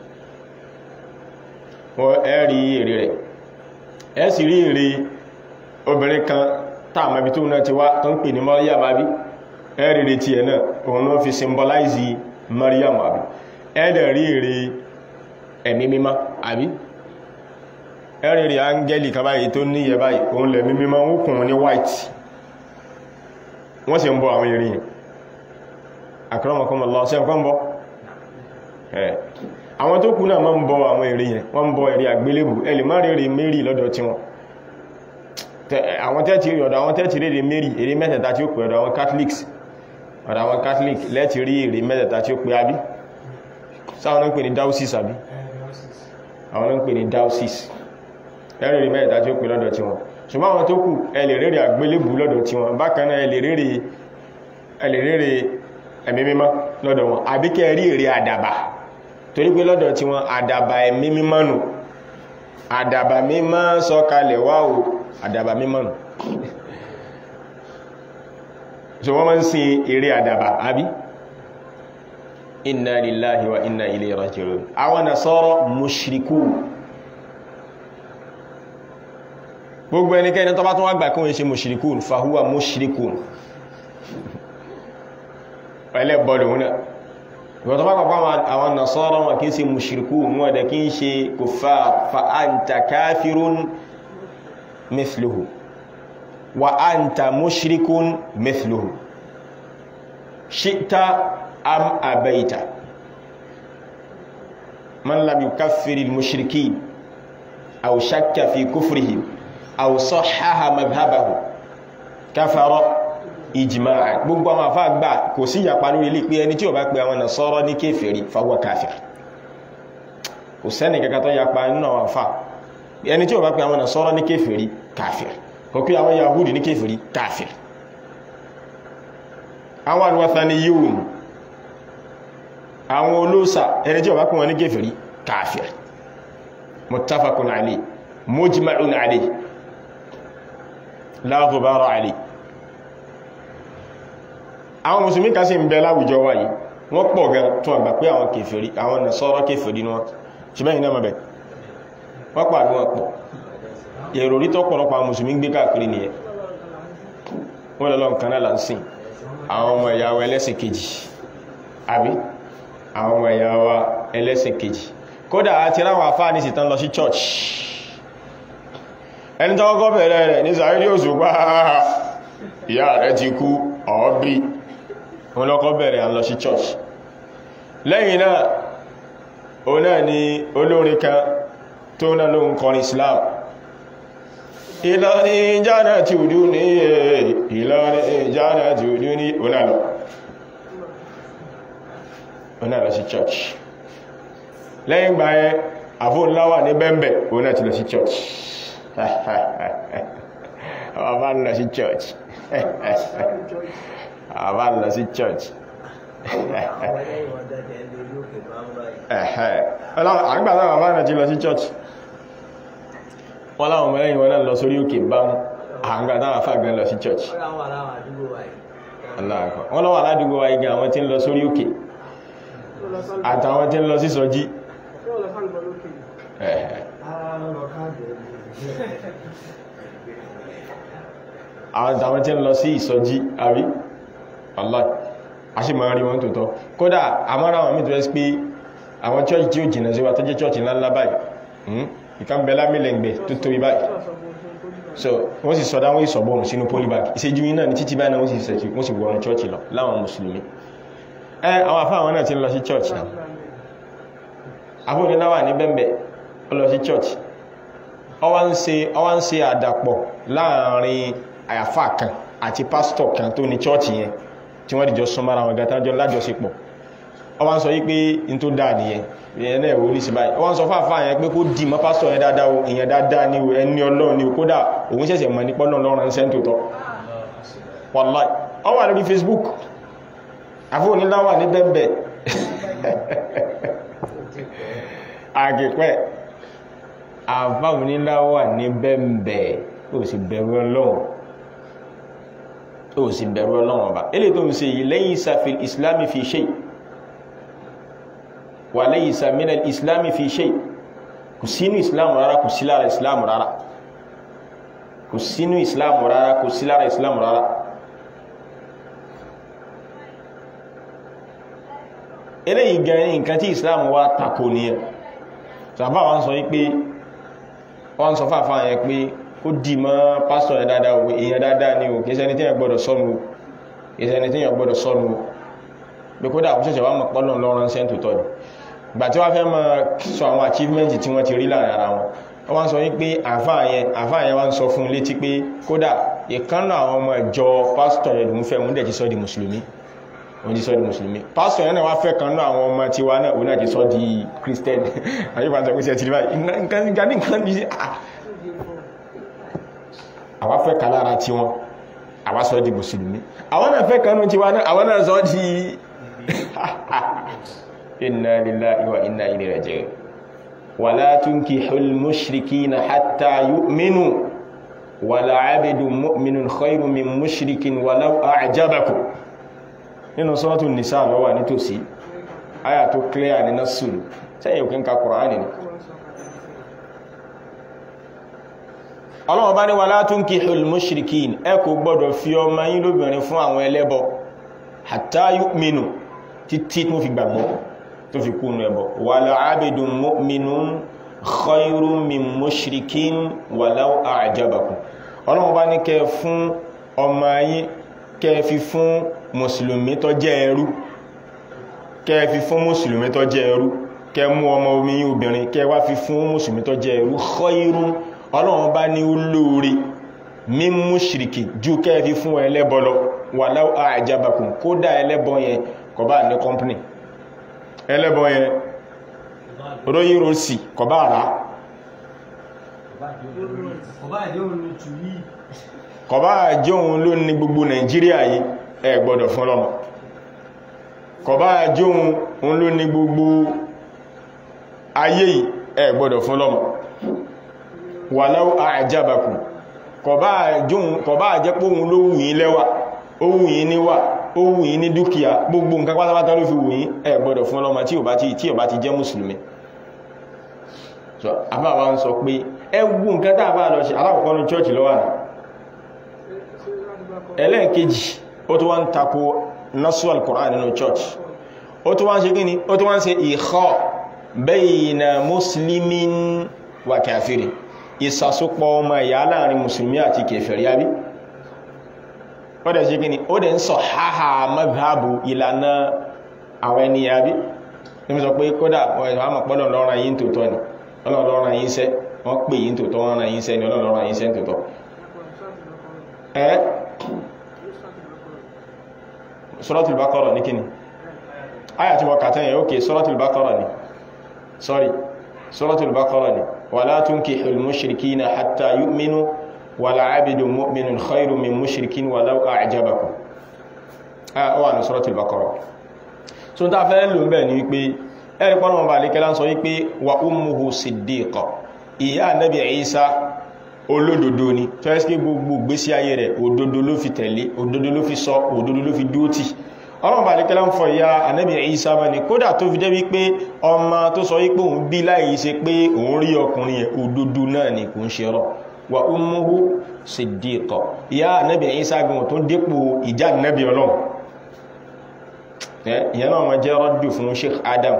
wọ́n ẹ̀rí èrè rẹ̀ ẹ̀ sì rí èrè obìnrin kan táàmàbí tó náà ti wá tó ń pè ní Maryam àbí ẹ̀rí rí tiẹ̀ náà òun náà fi symbolize Maryam àbí ẹ̀dẹ̀ rí èrè ẹ̀mí mímá àbí ẹ̀rí rí áńgẹ́lì kan báyìí tó níyẹ báyìí òun lẹ̀mí mímá ó kùn ní white wọ́n sì ń bọ àwọn èrè yìí akramakumullah sí ọkọ́ ń bọ́ ẹ̀ àwọn tó kú náà máa ń bọ àwọn èrè yẹn wọ́n ń bọ èrè àgbélébù ẹlì má rí èrè Mary lọ́dọ̀ tí wọn àwọn tẹ́ẹ̀tì rí ọ̀dọ̀ àwọn tẹ́ẹ̀tì rí èrè Mary èrè mẹ́tẹ̀ẹ̀ta tí ó pè ọ̀dọ̀ àwọn Catholics ọ̀dọ̀ àwọn catholic lẹ́ti rí èrè mẹ́tẹ̀ta tí ó pé àbí sáwọn náà ń pè ní diocese àbí àwọn náà ń pè ní diocese ẹ̀rìn rí mẹ́tẹ̀ta tí ó pé lọ́dọ̀ tí wọn ṣùgbọ́n àwọn tó kù ẹ lè rèrè àgbélébù lọ́dọ̀ tí wọn bákan náà ẹ lè rèrè ẹ lè rèrè ẹ̀mí mímọ́ lọ́dọ̀ wọn àbí kẹ́ rí èrè àdàbà torí pé lọ́dọ̀ tí wọn àdàbà ẹ̀mí mímọ́ nù àdàbà mímọ́ sọ̀kalẹ̀ wá o àdàbà mímọ́ nù so wọ́n máa ń sin èrè àdàbà àbí inna lillahi wa inna ilayhi raji'un àwọn nasara mushrikun gbogbo ẹnikẹ́ni tó bá tún wá gbà kí wọ́n ṣe mushrikun fahuwa mushrikun ẹlẹ́bọ̀dọ̀ wọn náà ìwọ̀n tó bá pàpá àwọn nasara wọn kí ń ṣe mushrikun wọn da kí ń ṣe kuffar fa anta kafirun mithluhu wa anta mushrikun mithluhu shi'ta am abaita man lam yukaffir al-mushrikin aw shakka fi kufrihim aw sahhaha madhhabahu kafara ijma'a gbogbo àwọn afa gbà kò sí yapa lórí ilé pé ẹni tí ó bá pè àwọn nasara ní kèfèrí fa huwa kafir kò sẹ́ni kankan tó yapa nínú àwọn afa ẹni tí ó bá pè àwọn nasara ní kèfèrí kafir kò pé àwọn yahudi ní kèfèrí kafir àwọn alwathaniyun àwọn olóòsà ẹni tí ó bá pè wọn ní kèfèrí kafir muttafaqun alayhi mujma'un alayhi la ghubara alayhi àwọn mùsùlùmí kan sì ń bẹ láwùjọ wa yìí wọ́n pọ̀ gan tún àgbà pé àwọn kèfèrí àwọn Nasara kèfèrí ní wọn ṣùgbọ́n ìná mọ̀bẹ̀ wọ́n pọ̀ àbí wọ́n pọ̀ èrò rí tó pọ̀lọpọ̀ àwọn mùsùlùmí gbé káàkiri nìyẹn wọ́n lọ́lọ́ nǹkan náà là ń sìn àwọn ọmọ ìyá wa ẹlẹ́sìn kejì àbí àwọn ọmọ ìyá wa ẹlẹ́sìn kejì kódà àti ráwọn àfáà ní ìsìtàn lọ sí church ẹni tó kọ́kọ́ bẹ̀rẹ̀ rẹ̀ ní sàárì òṣùpá ìyá rẹ̀ ti kú ọ̀ọ́bí wọn lọ́kọ́ bẹ̀rẹ̀ à ń lọ sí church lẹ́yìn náà o náà ni olórin kan tó náà ló ń kọrin Islam Ìlọrin jánà tí ò dú ní Ìlọrin jánà tí ò dú ní onáàlọ́ onáàlọ́ sí church lẹ́yìn gbà ẹ àfóńláwà ní bẹ́m̀bẹ̀ onáà ti lọ sí church àwọn bá ń lọ sí church àwọn bá ń lọ sí church àgbà táwọn bá náà ti lọ sí church wọ́n láwọn ọmọ lẹ́yìn wọn náà lọ sórí òkè bá ń àgbà táwọn fàgbẹ́ lọ sí church wọ́n lọ́wọ́ aládùúgbò wa igi àwọn tí ń lọ sórí òkè àtàwọn tí ń lọ sí sọjí àwọn tàwọn tí ń lọ sí ìsọjí àrí Allah a ṣe máa rí wọn tó tọ́ kódà àmọ́ra wọn mìtò ẹ́sì pé àwọn church tí ó jìnà sí wa tó jẹ́ church ńláńlá báyìí ìkan bẹ̀lá mílẹ̀ǹgbẹ̀ tó tóbi báyìí so wọ́n sì sọdá wọ́n ìsọ̀bọ̀rùn sínú polybag ìṣẹ́jú iná ní títí báyìí wọ́n sì sẹ̀tì wọ́n sì wọ́n church lọ láwọn mùsùlùmí ẹ àwọn afá àwọn náà ti ń lọ sí church náà afúniláwà ní bẹ́m̀bẹ̀ ó lọ sí church ọwá ń ṣe ọwá ń ṣe àdàpọ̀ láàrin àyàfà kan àti pásítọ̀ kan tó ní chọ́ọ̀chì yẹn tí wọ́n dìjọ súnmọ́ ara wọn gàtàjọ lájọsípọ̀ ọwá ń sọ yí pé in tó dáa nìyẹn ìyẹn náà wọlé sí báyìí ọwá ń sọ fáfá yẹn pé kó dì mọ́ pásítọ̀ yẹn dáadáa o ìyẹn dáadáa ní o ẹni ọlọ́run ní o kódà òun ṣẹ̀ṣẹ̀ mọ̀ nípa ọlọ́run lọ́rùn ṣẹ́ tó tọ́ wàláì ó wà lórí Facebook àfóòníláwà ní bẹ́ẹ̀bẹ̀ àgẹ̀pẹ́ àfáòníláwà ní bẹ́ẹ̀bẹ̀ ó sì bẹ̀rù ọlọ́run ó sì bẹ̀rù ọlọ́run ọba ilé tó ń ṣe yìí laysa fil islami fi shay wà laysa minal islami fi shay kò sínú islam rárá kò sí lára islam rárá kò sínú islam rárá kò sí lára islam rárá eléyìí gan nǹkan tí islam wá tako nìyẹn sàfà wọn sọ wípé wọn sọ fàfà yẹn pé ó dì mọ́ pásítọ̀ yẹn dáadáa o èèyàn dáadáa ni o kìí ṣẹni tí yẹn gbọ́dọ̀ sọnù o kìí ṣẹni tí yẹn gbọ́dọ̀ sọnù o bí kódà àwọn ṣẹ̀ṣẹ̀ wá mọ̀ pọ́lọ̀ lọ́rọ̀ ṣẹ́ tó tọ́ ni ìgbà tí wọ́n fẹ́ máa sọ àwọn achievement tí wọ́n ti rí láàrin ara wọn wọ́n wá ń sọ wípé àfáà yẹn àfáà yẹn wá ń sọ fún un létí pé kódà ìkànnà àwọn ọmọ ìjọ pásítọ̀ yẹn lòún fẹ́ òun dẹ̀ ti sọ di mùsùlùmí òun ti sọ di mùsùlùmí pásítọ̀ yẹn náà wá fẹ́ kan náà àwọn ọmọ tiwa náà òun náà ti sọ di christian àyíká sọ pé ṣe ti rí báyìí nǹkan ní nǹkan bí àwa fẹ́ kan lára tí wọn àwa sọ di mùsùlùmí àwọn náà fẹ́ kanú tí wọn náà àwọn náà sọ di inna lillahi wa inna ilayhi raji'un wala tunkihul mushrikina hatta yu'minu wala abidun mu'minun khayrun min mushrikin walau a'jabakum nínú suratul nisa ló wà nítòsí aya tó clear ní nasulu sẹ́yìn òkín ka Kùránì ni ọlọ́wọ́ bá ní wala tunkihul mushrikin ẹ kò gbọ́dọ̀ fi ọmọ yín lóbìnrin fún àwọn ẹlẹ́bọ hatta yu'minu títí tó fi gbàgbọ́ tó fi kúnnú ẹbọ wala abidun mu'minun khayrun min mushrikin walau a'jabakum ọlọ́wọ́ bá ní kẹ fún ọmọ yín kẹ fi fún mùsùlùmí tó jẹ́ ẹrú kẹ fi fún mùsùlùmí tó jẹ́ ẹrú kẹ mú ọmọ omi yín obìnrin kẹ wá fi fún mùsùlùmí tó jẹ́ ẹrú khayrun ọlọ́wọ́ bá ní olóore min mushriki ju kẹ fi fún ẹlẹ́bọ lọ walau a'jabakum kódà ẹlẹ́bọ yẹn kò bá ní kọ́mpínì ẹlẹ́bọ yẹn ròyìn rọ̀sì kò bá rà kò bá jẹ́ òun ló ní gbogbo nàìjíríà yìí ẹ gbọ́dọ̀ fún lọ́mọ kò bá jẹ́ òun ló ní gbogbo ayé yìí ẹ gbọ́dọ̀ fún lọ́mọ walau a'jabakum kò bá jẹ́ pé òun ló wù yín lẹ́wà ó wù yín níwà ó wù yín ní dúkìá gbogbo nǹkan pátápátá ló fi wù yín ẹ gbọ́dọ̀ fún lọ́mọ tí ò bá ti tí ò bá ti jẹ́ mùsùlùmí so àbá wa ń sọ pé ẹ wù nǹkan tá a bá lọ ṣe alákọ̀ọ́kọ́ ní church lọ́wọ́ náà ẹlẹ́ẹ̀kejì ó tó wá ń tako nasu al-Qur'an nínú church ó tó wá ń ṣe kí ni ó tó wá ń ṣe ìkọ́ bayna muslimin wa kafiri ìsàsópọ̀ ọmọ ìyá láàrin musulmi àti kèfèrí àbí ó dẹ̀ ṣe kí ni ó dẹ̀ ń sọ háhà madhabu ìlànà àwọn ẹni àbí ní sọ pé kódà ọmọ pọ́lọ̀ lọ́rọ̀ yìí tòótọ́ ni ọlọ́rọ̀ yìí sẹ́ wọ́n pè yìí tòótọ́ wọ́n rán yìí sẹ́ ni ọlọ́rọ̀ yìí sẹ́ tòótọ́ ẹ́ Suratul Baqarah ní kíni ayà tí wọ́n kàtẹ́ yẹn ókè Suratul Baqarah ni sorry Suratul Baqarah ni wala tunkihul mushrikina hatta yu'minu wala abidun mu'minun khayrun min mushrikin walau a'jabakum ah wà ní Suratul Baqarah so ta fẹ́ lò ń bẹ̀ ní wípé ẹ̀rí pọ́nà ọba àlékẹ́lá ń sọ wípé wa ummuhu siddiqa ìyá Nabi Isa olódodo ni tó ẹ́sì gbogbo gbésí ayé rẹ̀ òdodo ló fi tẹ̀lé òdodo ló fi sọ òdodo ló fi dúótì ọlọ́run bá lékẹ́lá ń fọ ìyá Ànábì Ìsá mọ́ ni kódà tó fi jẹ́ wípé ọmọ tó sọ wípé òun bí láì ṣe pé òun rí ọkùnrin yẹn òdodo náà ni kò ń ṣe rọ wa ummuhu siddiqa ìyá Ànábì Ìsá gan tó dépò ìjà Ànábì ọlọ́run ìyẹn náà wọ́n jẹ́ rọ́dù fún Sheikh Adam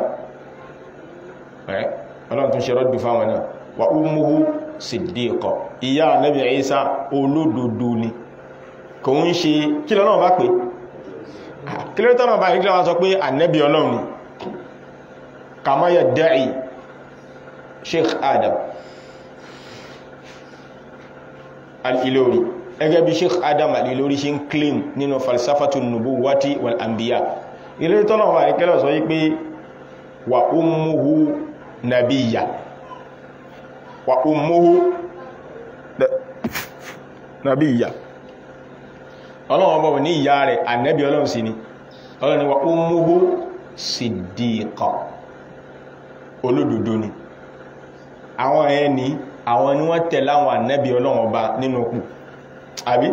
ọlọ́run tó ṣe rọ́dù fáwọn náà wa ummuhu siddiqa ìyá Ànábì Ìsá olódodo ni kò ń ṣe kí lọ́nà bá pé kí ló tọ́nà bá ìgbà wá sọ pé Ànábì Ọlọ́run ni kama yadda'i Sheikh Adam al-Ilori ẹgẹ́ bí Sheikh Adam al-Ilori ṣe ń claim nínú falsafatu nubuwati wal anbiya ilé tọ́nà bá ìkẹ́lẹ̀ sọ yí pé wa ummuhu nabiyya wa ummuhu nabiyya ọlọ́run bọ̀ ní ìyá rẹ̀ ànẹ́bí ọlọ́run sí ni ọlọ́run ni wa ummuhu siddiqa olódodo ni àwọn ẹni àwọn ni wọ́n tẹ̀lé àwọn ànẹ́bí ọlọ́run ọba nínú kù àbí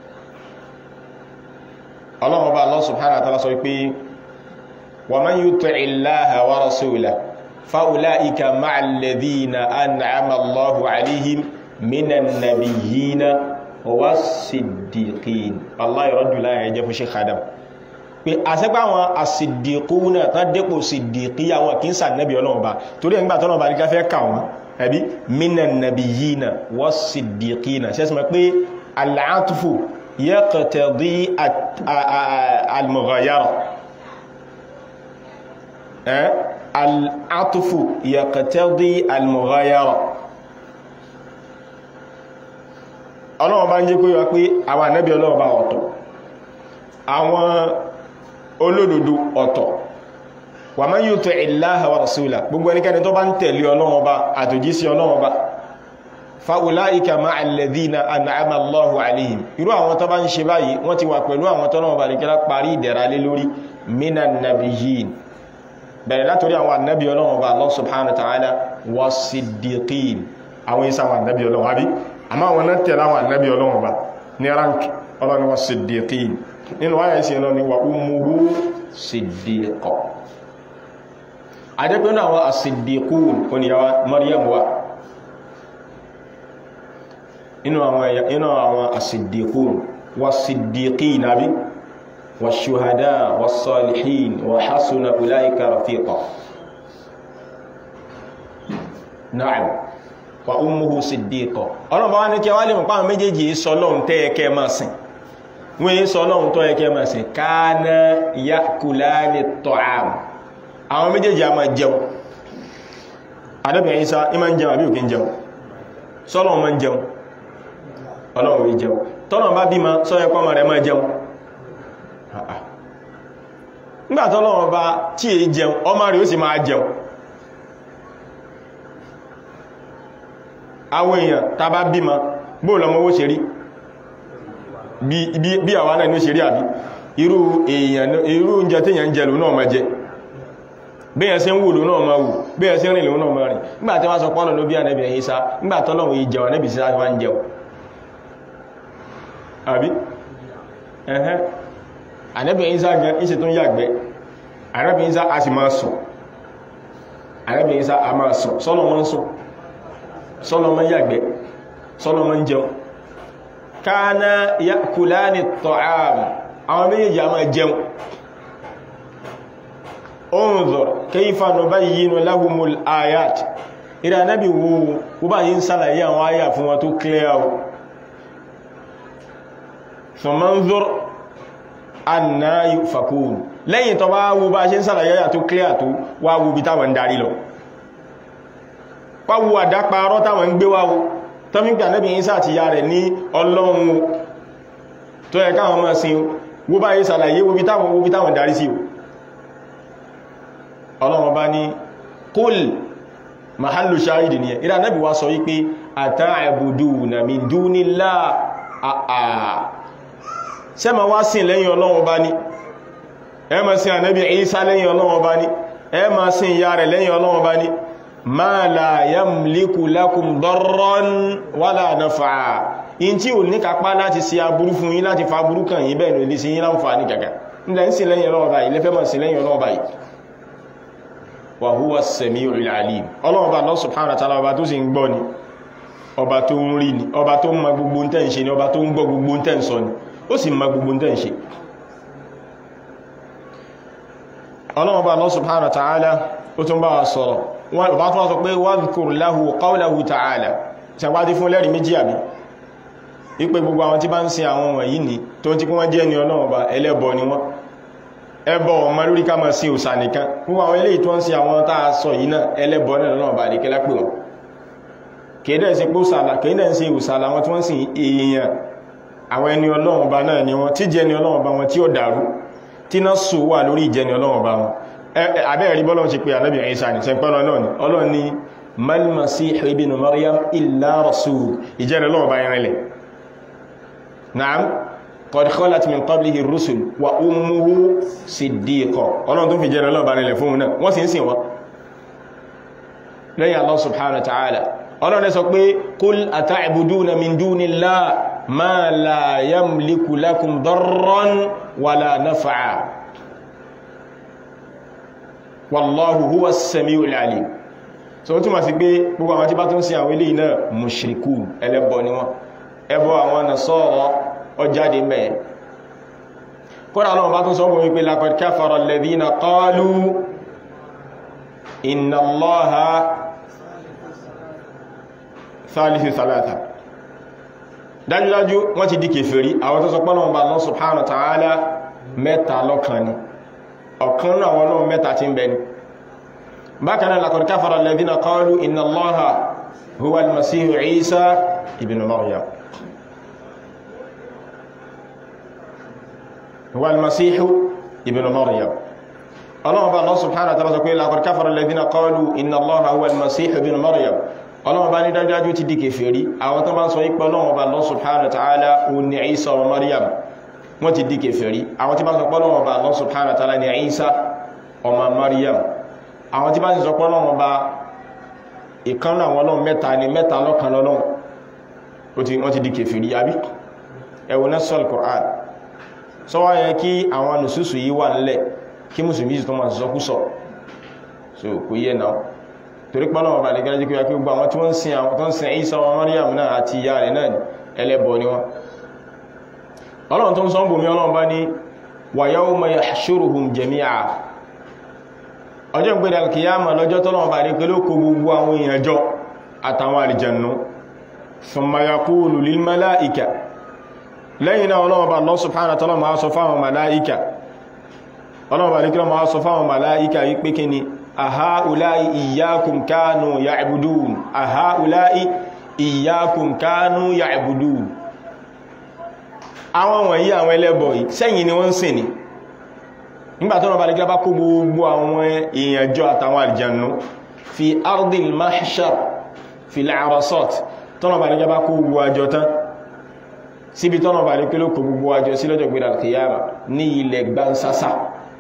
ọlọ́run ọba Allah subhanahu wa ta'ala sọ pé wa man yuti'i Allaha wa rasulahu فأولئك مع الذين أنعم الله عليهم من النبيين والصديقين الله يرد لا يجب شيخ خادم pé àṣẹ́pá àwọn àṣìdìkúnà tán dépò ṣìdìkí àwọn kí ń sà nẹ́bí ọlọ́run bá torí ẹgbà tọ́nà bá ní káfẹ́ kà wọ́n ẹbí mínà nàbí yína wọ́n ṣìdìkínà ṣẹ́sìmọ̀ pé aláàtúfò yaqtadi al-mughayara al'atufu yaqtadi al-mughayara ọlọ́wọ́ bá ń jẹ́ kó yọ pé àwọn ànábì ọlọ́wọ́ bá ọ̀tọ̀ àwọn olódodo ọ̀tọ̀ wa man yuti'i Allaha wa rasulahu gbogbo ẹnikẹ́ni tó bá ń tẹ̀lé ọlọ́wọ́ bá àtòjísí ọlọ́wọ́ bá fa'ulaika ma'a alladhina an'ama Allahu alayhim irú àwọn tó bá ń ṣe báyìí wọ́n ti wà pẹ̀lú àwọn tó náà bá ní kíra parí ìdẹ̀ra lé lórí minan nabiyyin bẹ̀rẹ̀ látorí àwọn annabi ọlọ́run bá Allah subhanahu wa ta'ala wa siddiqin àwọn isa àwọn annabi ọlọ́run àbí àmá àwọn náà tẹ̀lé àwọn annabi ọlọ́run bá ní rank ọlọ́run wa siddiqin nínú wáyé sí ẹlọ́ni wa ummuhu siddiqa adẹ́pẹ́nu àwọn as-siddiqun oníyàwó Maryam wa inú àwọn ẹ̀yà inú àwọn as-siddiqun was-siddiqin nabi wash-shuhada was-salihin wa hasuna ulaika rafiqa na'am wa ummuhu siddiqa ọlọ́run bá wá ní kí wá lè mọ̀ pàwọn méjèèjì sọ lọ́run tẹ́ ẹkẹ́ máa sìn wọ́n yí sọ lọ́run tọ́ ẹkẹ́ máa sìn kana ya'kulani at-ta'am àwọn méjèèjì a máa jẹun adẹ́bìnrin Ìsá ìmá ń jẹun àbí òkè ń jẹun sọ́lọ́run máa ń jẹun ọlọ́run rí jẹun tọ́nà bá bí ma sọ́yẹ́ pọ́mọ rẹ̀ máa jẹun nígbàtọ́lọ́run bá tí è jẹun ọmọ rẹ̀ ó sì máa jẹun àwọn èèyàn tá bá bí ma bóò lọmọ owó ṣe rí bí àwa náà ní ó ṣe rí àbí irú èèyàn irú oúnjẹ tí èèyàn ń jẹ lò náà máa jẹ bẹ́yàn sí ń wò lò náà máa wò bẹ́yàn sí ń rìn lò náà máa rìn nígbàtí wọ́n sọ pọ́nà ló bí ànẹ́bì ẹ̀yìn sá nígbàtọ́lọ́run yìí jẹun ànẹ́bì sí wá ń jẹun àbí ẹ̀hẹ́ ànábì Ìsá gan ìṣẹ́ tó ń yàgbẹ́ ànábì Ìsá a sì máa sùn ànábì Ìsá a máa sùn sọ́nà mọ́ ń sùn sọ́nà mọ́ yàgbẹ́ sọ́nà mọ́ ń jẹun kana yakulani at-ta'am àwọn méjèèjì a máa jẹun unzur kayfa nubayyinu lahumul ayat ìrẹ́ ànábì wo wó bá yí ń sálàyé àwọn ayà fún wọn tó clear fọmọ́nzọ́r anna yufakun lẹ́yìn tó bá wo bá ṣe ń sàlàyé yà tó clear tó wá wo bí táwọn ń darí lọ pàwọ́ àdáparọ́ táwọn ń gbé wáwo tó fi ń gbà nẹ́bí Ìsá àti ya rẹ̀ ní ọlọ́run tó yẹ káwọn mọ́ sí wo bá yé sàlàyé wo bí táwọn wo bí táwọn darí sí ọlọ́run bá ní kúl mahallu shahidi ni ìrà nẹ́bí wá sọ wípé ata'buduna min dunillah àà ṣé ma wá sìn lẹ́yìn Ọlọ́run bá ní ẹ ma sìn ànábì Ìsá lẹ́yìn Ọlọ́run bá ní ẹ ma sìn ìyá rẹ̀ lẹ́yìn Ọlọ́run bá ní ma la yamliku lakum darran wala naf'a in tí ò ní kápá láti ṣe aburú fún yín láti fa aburú kàn yín bẹ́ẹ̀ ní sí yín láǹfààní gàgà nílẹ̀ ń sìn lẹ́yìn Ọlọ́run bá yìí lẹ́fẹ́ ma sìn lẹ́yìn Ọlọ́run bá yìí wa huwa as-sami'ul 'alim Ọlọ́run bá Allah subhanahu wa ta'ala ọba tó sì ń gbọ́ ni ọba tó ń rí ni ọba tó ń ma gbogbo ń tẹ́ ń ṣe ni ọba tó ń gbọ́ gbogbo ń tẹ́ ń sọ ni ó sì ma gbogbo ń tẹ́ ń ṣe ọlọ́run bá Allah subhanahu wa ta'ala ó tún bá wa sọ̀rọ̀ wọ́n bá tún wá sọ pé wadhkur lahu qawlahu ta'ala ṣàpáti fún lẹ́rìí méjì àbí wípé gbogbo àwọn tí bá ń sin àwọn wọ̀nyí ni tó ti kún wọ́n jẹ́ ni ọlọ́run bá ẹlẹ́bọ ni wọ́n ẹbọ ọmọ lórí ká máa sin òsà nìkan gbogbo àwọn eléyìí tó ń sin àwọn tá a sọ yìí náà ẹlẹ́bọ náà lọ́nà bá lè kẹ́lá pè wọ́n kèédẹ̀ sí pé òsàlà kèédẹ̀ sí òsàlà wọn tí wọ́n sì èèyàn àwọn ẹni ọlọ́run ọba náà ni wọ́n tí jẹ́ ni ọlọ́run ọba wọn tí ó dàrú tí náà sọ wà lórí ìjẹni ọlọ́run ọba wọn abẹ́ẹ̀rí bọ́lọ́run ti pé ànábì Ìsá ní sẹ́pẹ́lọ náà ni ọlọ́run ni mal masihu ibn Maryam illa rasul ìjẹni ọlọ́run ọba ìrìnlẹ̀ naam qad khalat min qablihi rusul wa ummuhu siddiqa ọlọ́run tó fi jẹni ọlọ́run ọba ìrìnlẹ̀ fún náà wọ́n sì ń sìn wọn lẹ́yìn Allah subhanahu wa ta'ala ọlọ́run sọ pé kul ata'buduna min dunillah ma la yamliku lakum darran wala naf'a wallahu huwa as-sami'ul 'alim so ó túnmà sí pé gbogbo àwọn tí bá tún sí àwọn ilé iná mushrikun ẹlẹ́bọ ni wọ́n ẹbọ àwọn Nasara ọjáde mẹ́ kọ́nà ọlọ́run bá tún sọ fún wípé laqad kafara alladhina qalu inna Allaha thalithu thalatha dájúdájú wọ́n ti di kèfèrí àwọn tó sọ pé Ọlọ́run bá Allah subhanahu wa ta'ala mẹ́ta lọ́kan ni ọ̀kan náà wọn náà mẹ́ta tí ń bẹ ni bákan náà laqad kafara alladhina qalu inna Allaha huwa al-masihu Isa ibn Maryam huwa al-masihu ibn Maryam Ọlọ́run bá Allah subhanahu wa ta'ala sọ pé laqad kafara alladhina qalu inna Allaha huwa al-masihu ibn Maryam ọlọ́run bá ní dájúdájú ti di kèfèrí àwọn tó bá ń sọ ipẹ́ ọlọ́run bá Allah subhanahu wa ta'ala ò ní Isa ọmọ Maryam wọ́n ti di kèfèrí àwọn tí bá ń sọ pé ọlọ́run bá Allah subhanahu wa ta'ala ní Isa ọmọ Maryam àwọn tí bá ń sọ pé ọlọ́run bá ìkánú àwọn ọlọ́run mẹ́ta ni mẹ́ta lọ́kan lọ́lọ́run wọ́n ti di kèfèrí àbí ẹ̀wọ̀n náà sọ́l Qur'an sọ́wọ́ yẹ kí àwọn nùsùsù yìí wà nílẹ̀ kí mùsùlùmí tó máa sọ́kúsọ̀ so kò yẹ náà torí pọ́nà ọba lè gẹ́rẹ́ jíkúyà kí gbogbo àwọn tí wọ́n sin àwọn tó ń sin Isa wa Maryam náà àti ìyá rẹ̀ náà ẹlẹ́bọ ni wọ́n ọlọ́run tó ń sọ bùnmí ọlọ́run bá ní wa yawma yahshuruhum jami'a ọjọ́ ìgbèrè alkiyama lọ́jọ́ tọ́lọ́run bá rí pé ló kó gbogbo àwọn èèyàn jọ àtàwọn àlìjànú thumma yaqulu lil mala'ika lẹ́yìn náà ọlọ́run bá Allah subhanahu wa ta'ala máa sọ fáwọn màláìkà ọlọ́run bá rí kí wọ́n máa sọ fáwọn màláìkà wípé kí ni àháùláì ìyákùn kánú ya'budun àháùláì ìyákùn kánú ya'budun àwọn wọ̀nyí àwọn ẹlẹ́bọ̀ yìí sẹ́yìn ni wọ́n ń sìn ní nígbàtí wọ́n bá lè gbá kó gbogbo àwọn èèyàn jọ àtàwọn àlìjànú fi ardil mahshar fi al-arasat tọ́nà bá lè gbá kó gbogbo àjọ tán síbi tọ́nà bá lè pé ló kó gbogbo àjọ sí lọ́jọ́ gbé al-qiyama ní ilẹ̀ gbansasa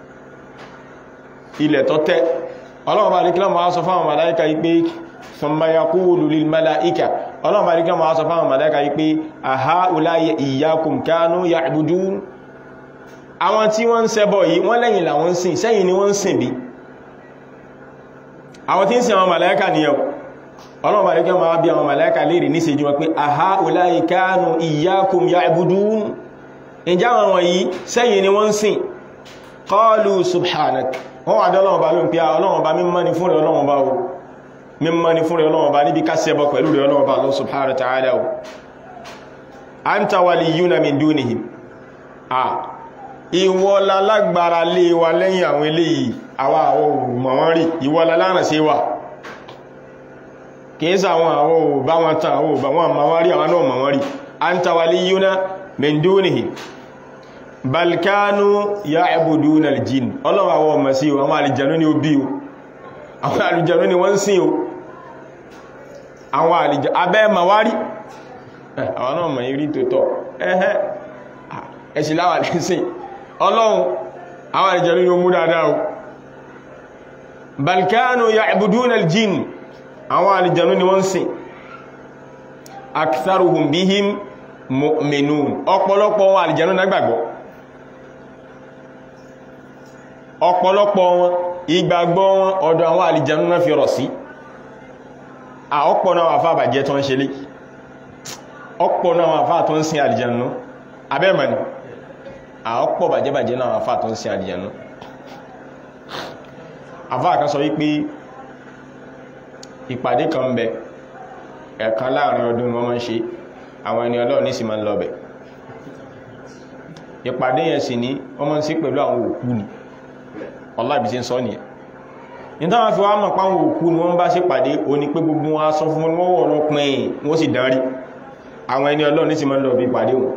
ilẹ̀ tọ́tẹ́ ọlọ́run bá ríkílọ́ ma sọ fáwọn màláíkà yí pé thumma yaqulu lil màláíkà ọlọ́run bá ríkílọ́ ma sọ fáwọn màláíkà yí pé aha'ula'i iyyakum kanu ya'budun àwọn tí wọ́n ń ṣẹbọ yìí wọ́n lẹ́yìn làwọn sìn sẹ́yìn ni wọ́n ń sìn bí àwọn tí ń sìn àwọn màláíkà nìyẹn ọlọ́run bá ríkílọ́ ma bí àwọn màláíkà léèrè ní ìṣẹ́jú wọn pé aha'ula'i kanu iyyakum ya'budun ìjà wọn wọ̀nyí sẹ́yìn ni wọ́n ń sìn qalu subhanak wọ́n wà dọ́lọ́wọ́ bá ló ń pí ọlọ́wọ́ bá mímọ́ ni fún rẹ̀ ọlọ́wọ́ bá o mímọ́ ni fún rẹ̀ ọlọ́wọ́ bá níbi ká ṣẹbọ pẹ̀lú rẹ̀ ọlọ́wọ́ bá lọ subhanahu wa ta'ala o anta waliyuna min dunihim a ìwọ lálágbára lé wa lẹ́yìn àwọn eléyìí àwa àwọn òmọ̀ wọn rí ìwọ láláràn sí wa kìí sàwọn àwọn òbá wọn tán àwọn òbá wọn ma wá rí àwọn náà mọ̀ wọn rí anta waliyuna min dunihim balkanu ya ẹbùdú na aljin ọlọ́wọ́ àwọn ọmọ sí àwọn àlìjànú ni ó bí o àwọn àlìjànú ni wọ́n sí o àwọn àlìjànú abẹ́ mawari àwọn náà mọ̀ irí tó tọ́ ẹ̀hẹ́ ẹ̀sì láwà lẹ́sìn ọlọ́run àwọn àlìjànú ni ó mú dáadáa o balkanu ya ẹbùdú na aljin àwọn àlìjànú ni wọ́n sí aktharuhum bihim mu'minun ọ̀pọ̀lọpọ̀ wọn àlìjànú náà gbàgbọ́ ọ̀pọ̀lọpọ̀ wọn ìgbàgbọ́ wọn ọ̀dọ̀ àwọn àlìjànú náà fi rọ̀ sí ọ̀pọ̀ náà wàfà bàjẹ́ tó ń ṣe lé ọ̀pọ̀ náà wàfà tó ń sin àlìjànú abẹ́mọ̀ni ọ̀pọ̀ bàjẹ́ bàjẹ́ náà wàfà tó ń sin àlìjànú àfà kan sọ wípé ìpàdé kan ń bẹ ẹ̀kan láàrin ọdún wọn máa ń ṣe àwọn ẹni ọlọ́run ní sì máa ń lọ bẹ̀ ìpàdé yẹn sì ní wọ́n máa ń sí pẹ̀lú àwọn òkú ni ọlábí tí ń sọ nìyẹn ní táwọn fi wá mọ̀ páwọn òkú ni wọ́n bá ṣe pàdé o ní pé gbogbo wọn aṣọ fún wọn wọ́n lọ pín wọ́n sì dárí àwọn ẹni ọlọ́run ní sì máa ń lọ bí pàdé wọn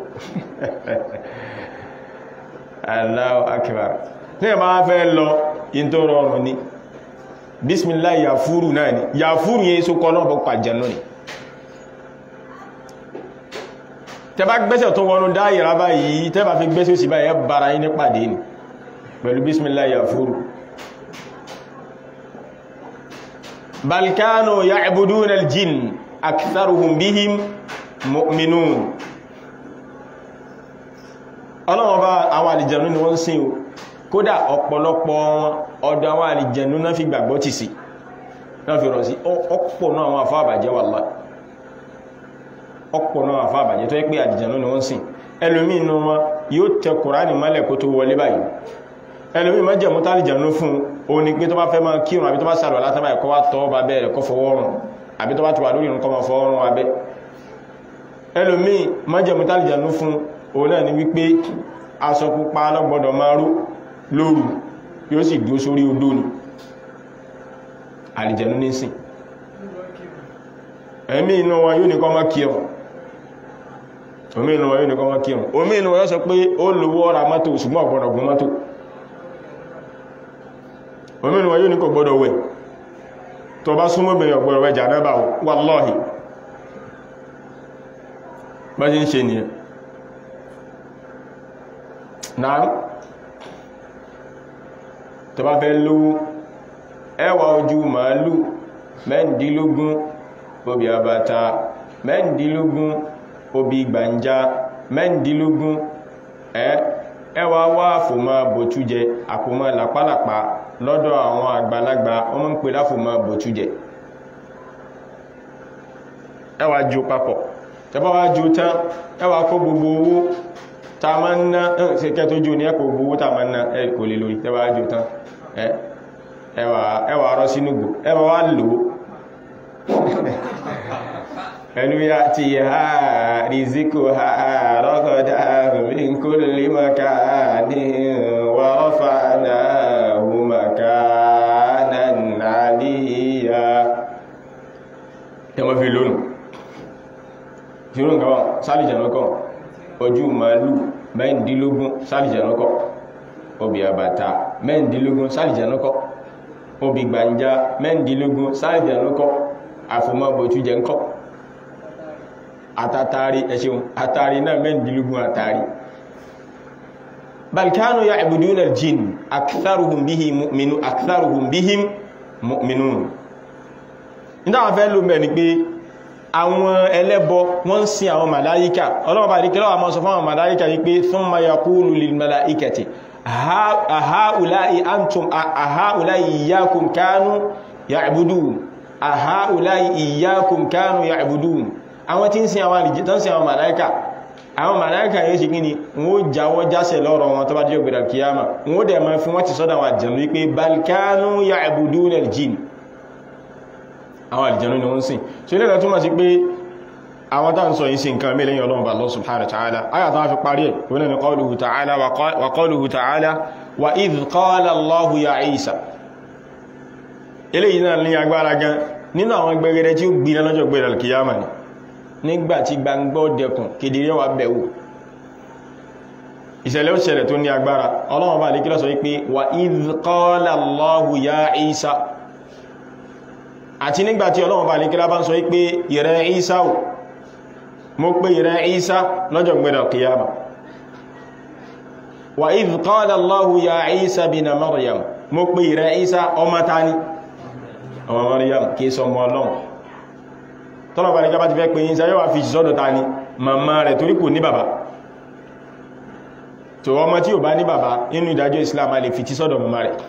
Allahu akbar ní ẹ̀ máa fẹ́ lọ in tó rọrùn ni bismillah yàfúrù náà ni yàfúrù yẹn so kọ́ náà bọ́ pàjẹ́ náà ni tẹbá gbẹ́sẹ̀ tó wọnú dáyìrá báyìí tẹbá fi gbẹ́sẹ̀ sí báyìí bára yí ní pàdé ní pẹ̀lú bismillah yafuru balkanu ya'buduna aljin aktharuhum bihim mu'minun ọlọ́wọ́ bá àwọn àlìjẹ̀nú ni wọ́n sìn o kódà ọ̀pọ̀lọpọ̀ ọ̀dọ̀ àwọn àlìjẹ̀nú náà fi gbàgbọ́ tì sí náà fi rọ̀ sí ọ̀pọ̀ náà àwọn àfáà bàjẹ́ wallahi ọ̀pọ̀ náà àfá àbàjẹ́ tó yẹ pé àjìjànú ni wọ́n sìn ẹlòmí inú wọn yóò tẹ kùránì mọ́lẹ̀ kó tó wọlé báyìí ẹlòmí má jẹ̀mú tálìjànú fún o ní pé tó bá fẹ́ máa kírun àbí tó bá sàrọ̀ látàbà ẹ̀kọ́ wá tọ́ bá bẹ́ẹ̀ kọ́ fọwọ́rùn àbí tó bá ti wà lórí ìrùn kọ́ máa fọwọ́rùn abẹ́ ẹlòmí má jẹ̀mú tálìjànú fún o náà ni wípé aṣọ pupa lọ́gbọ́dọ̀ máa ró lóru yóò sì dúró sórí odó ni àlìjànú ní sìn ẹ̀mí inú wọn yóò ní kọ́ máa kírun omi inú wọn yóò ní kọ́ máa kírun omi inú wọn yóò sọ pé ó lówó ọ̀rà mọ́tò ṣùgbọ́n ọ̀gbọ́dọ̀ gún mọ́tò omi inú wọn yóò ní kò gbọ́dọ̀ wẹ̀ tó bá súnmọ́ bẹ̀rẹ̀ ọ̀gbọ̀rọ̀ wẹ̀ jànábà wallahi bá jí ń ṣe nìyẹn náà tó bá fẹ́ lówó ẹwà ojú màálù mẹ́ndínlógún obì àbàtà mẹ́ndínlógún obì gbàǹjá mẹ́ndínlógún ẹwà wá àfòmọ́ bòtújẹ àfòmọ́ làpálàpá lọ́dọ̀ àwọn àgbàlagbà wọ́n ń pè láfòmọ́ bòtújẹ ẹwà jù papọ̀ tẹbá wá jù tán ẹwà kó gbogbo owó ta ma ń ná ṣe kẹ́ tó jù ní ẹkọ̀ gbogbo owó ta ma ń ná ẹ kò lè lórí tẹbá jù tán ẹwà rọ́ sínú gbò ẹwà wá lò ẹnu ya ti ha riziko ha rọ́kọ̀dá min kulli makanin wa rafa'nahu makanan aliyya ẹmọ́ fi lónù ṣírò nǹkan wọn sálìjànúkọ̀ ojú màálù mẹ́ndínlógún sálìjànúkọ̀ obì àbàtà mẹ́ndínlógún sálìjànúkọ̀ obì gbàǹjá mẹ́ndínlógún sálìjànúkọ̀ àfòmọ́bòtú jẹ ńkọ́ àtàtàrí ẹ̀ṣẹ̀un àtàrí náà mẹ́ndínlógún àtàrí balkanu ya'buduna al-jinn aktharuhum bihim mu'minun aktharuhum bihim mu'minun ìdáwọn fẹ́ ló mẹ́rin pé àwọn ẹlẹ́bọ wọ́n ń sin àwọn màláíkà ọlọ́wọ́ bá díkẹ́ lọ́wọ́ mọ́ sọ fún àwọn màláíkà yí pé thumma yaqulu lil malaikati ahaulai antum ahaulai iyyakum kanu ya'budun ahaulai iyyakum kanu ya'budun àwọn tí ń sin àwọn àrìjì tán sin àwọn màláíkà àwọn màláíkà yóò ṣe kí ni wọ́n jáwọ́ jásẹ̀ lọ́rọ̀ wọn tó bá jẹ́ ògbèrè kìyàmà wọ́n dẹ̀ máa fi wọ́n ti sọ́dọ̀ àwọn àjẹ̀nú wípé bal kanu ya'budun al-jinn àwọn àlìjẹ̀nú ni wọ́n sìn so ilẹ̀ túnmọ̀ sí pé àwọn tàà ń sọ yìí sí nǹkan mẹ́lẹ̀ yìí Ọlọ́run bá Allah subhanahu wa ta'ala ayàtà wọ́n fi parí ẹ̀ wọ́n ni qawluhu ta'ala wa qawluhu ta'ala wa idh qala Allahu ya Isa ilé yìí náà ní agbára gan nínú àwọn gbẹ̀gẹ̀rẹ̀ tí ó gbiná lọ́jọ́ gbẹ̀rẹ̀ alkiyama ni nígbà tí gbangbọ́ dẹkùn kedere wà bẹ̀wò ìṣẹ̀lẹ̀ ó ṣẹlẹ̀ tó ní agbára Ọlọ́run bá lè kí lọ sọ wípé wa idh qala Allahu ya Isa àti nígbàtí ọlọ́run bá nìkílá bá ń sọ wípé ìrẹ́ Ìsá ò mo pé ìrẹ́ Ìsá lọ́jọ́ gbẹ̀rẹ̀ kìyàmà wa idh qala Allahu ya Ìsá bina Maryam mo pé ìrẹ́ Ìsá ọmọ tani ọmọ Maryam kí sọ mọ́ ọlọ́run tọ́lọ̀ bá nìkílá bá ti fẹ́ pé Ìsá yóò wá fi sọ́dọ̀ tani màmá rẹ̀ torí kò ní bàbá tó ọmọ tí ò bá ní bàbá nínú ìdájọ́ Islam a lè fi tí sọ́dọ̀ màmá rẹ̀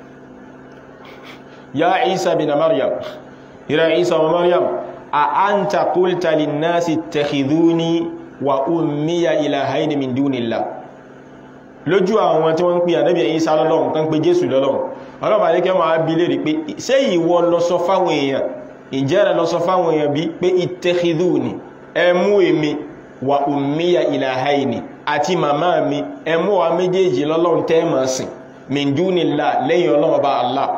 ya Ìsá bina Maryam ìrẹ̀ Ìsá ọmọ Maryam a anta qulta linnasi ittakhidhuni wa ummiya ilahaini min dunillah lójú àwọn tí wọ́n ń pè ànábì Ìsá lọ́lọ́run tán pé Jésù lọ́lọ́run ọlọ́pàá ní kẹ́ máa bí lè rí pé ṣé ìwọ lọ sọ fáwọn èèyàn ìjẹ́rẹ̀ lọ sọ fáwọn èèyàn bí pé ittakhidhuni ẹ mú èmi wa ummiya ilahaini àti màmá mi ẹ mú wa méjèèjì lọ́lọ́run tẹ́ máa sìn min dunillah lẹ́yìn ọlọ́run bá Allah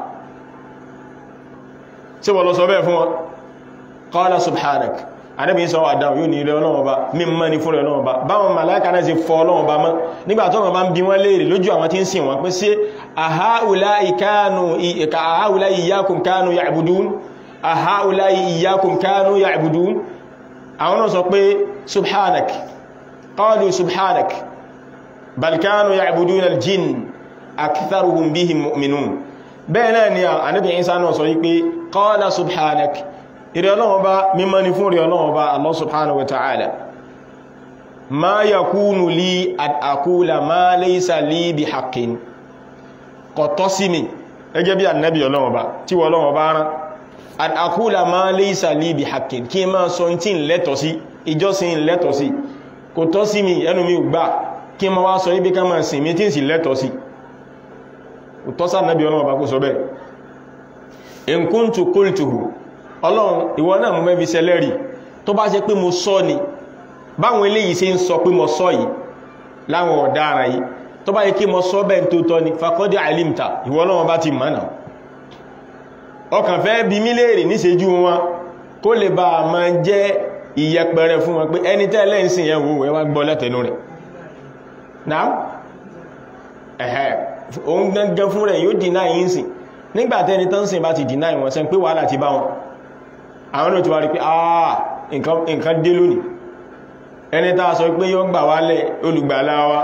tí wọ́n lọ sọ bẹ́ẹ̀ fún wọn qala subhanak adẹ́bìn sọ àdáwò yóò ní ilẹ̀ ọlọ́wọ́ bá mímọ́ ní fún ọlọ́wọ́ bá báwọn màláíkà náà ṣe fọ́ ọlọ́wọ́ bá mọ́ nígbà tó wọ́n bá ń bí wọ́n léèrè lójú àwọn tí ń sìn wọ́n pé sí ahaulai iyyakum kanu ya'budun ahaulai iyyakum kanu ya'budun àwọn náà sọ pé subhanak qalu subhanak bal kanu ya'budun al-jinn aktharuhum bihim mu'minun bẹ́ẹ̀ náà ni ànábì Ìsá náà sọ wípé qala subhanak ìrẹ́ ọlọ́wọ́ bá mímọ́ ni fún ìrẹ́ ọlọ́wọ́ bá Allah subhanahu wa ta'ala ma yakunu li an aqula ma laysa li bi haqqin kò tọ́ sí mi ẹgẹ́ bí ànábì ọlọ́wọ́ bá tí wọ́n ọlọ́wọ́ bá rán an aqula ma laysa li bi haqqin kí ma sọ tí ń lẹ́tọ̀ sí ìjọsìn lẹ́tọ̀ sí kò tọ́ sí mi ẹnu mi gbà kí ma wá sọ ibi ká ma sìn mi tí ń sì lẹ́tọ̀ sí tọ́sá nàbí ọlọ́run bá kó sọ bẹ́ẹ̀ in kuntu qultuhu ọlọ́run ìwọ náà mú mẹ́bí sẹlẹ́rì tó bá ṣe pé mo sọ ni báwọn eléyìí ṣe ń sọ pé mo sọ yìí láwọn ọ̀daràn yìí tó bá yẹ kí mo sọ bẹ́ẹ̀ tó tọ́ ni faqad alimta ìwọ ọlọ́run bá ti mọ̀nà ọkàn fẹ́ bí mí léèrè níṣẹ́jú wọn kó lè bá a máa jẹ́ ìyẹpẹrẹ fún wọn pé ẹni tẹ́lẹ̀ ń sìn yẹn wò ẹ wá gbọ́ lẹ́tẹ̀ẹ́nu rẹ̀ náà ẹ̀hẹ́ òun gangan fún rẹ̀ yóò dínà yìí sí nígbàtí ẹni tán sìn bá ti dìnáì wọn sẹ́ pé wàhálà ti bá wọn àwọn náà ti wá rí pé àà nǹkan dé lónìí ẹni tàà sọ pé yóò gbà wálẹ̀ olùgbàlà wa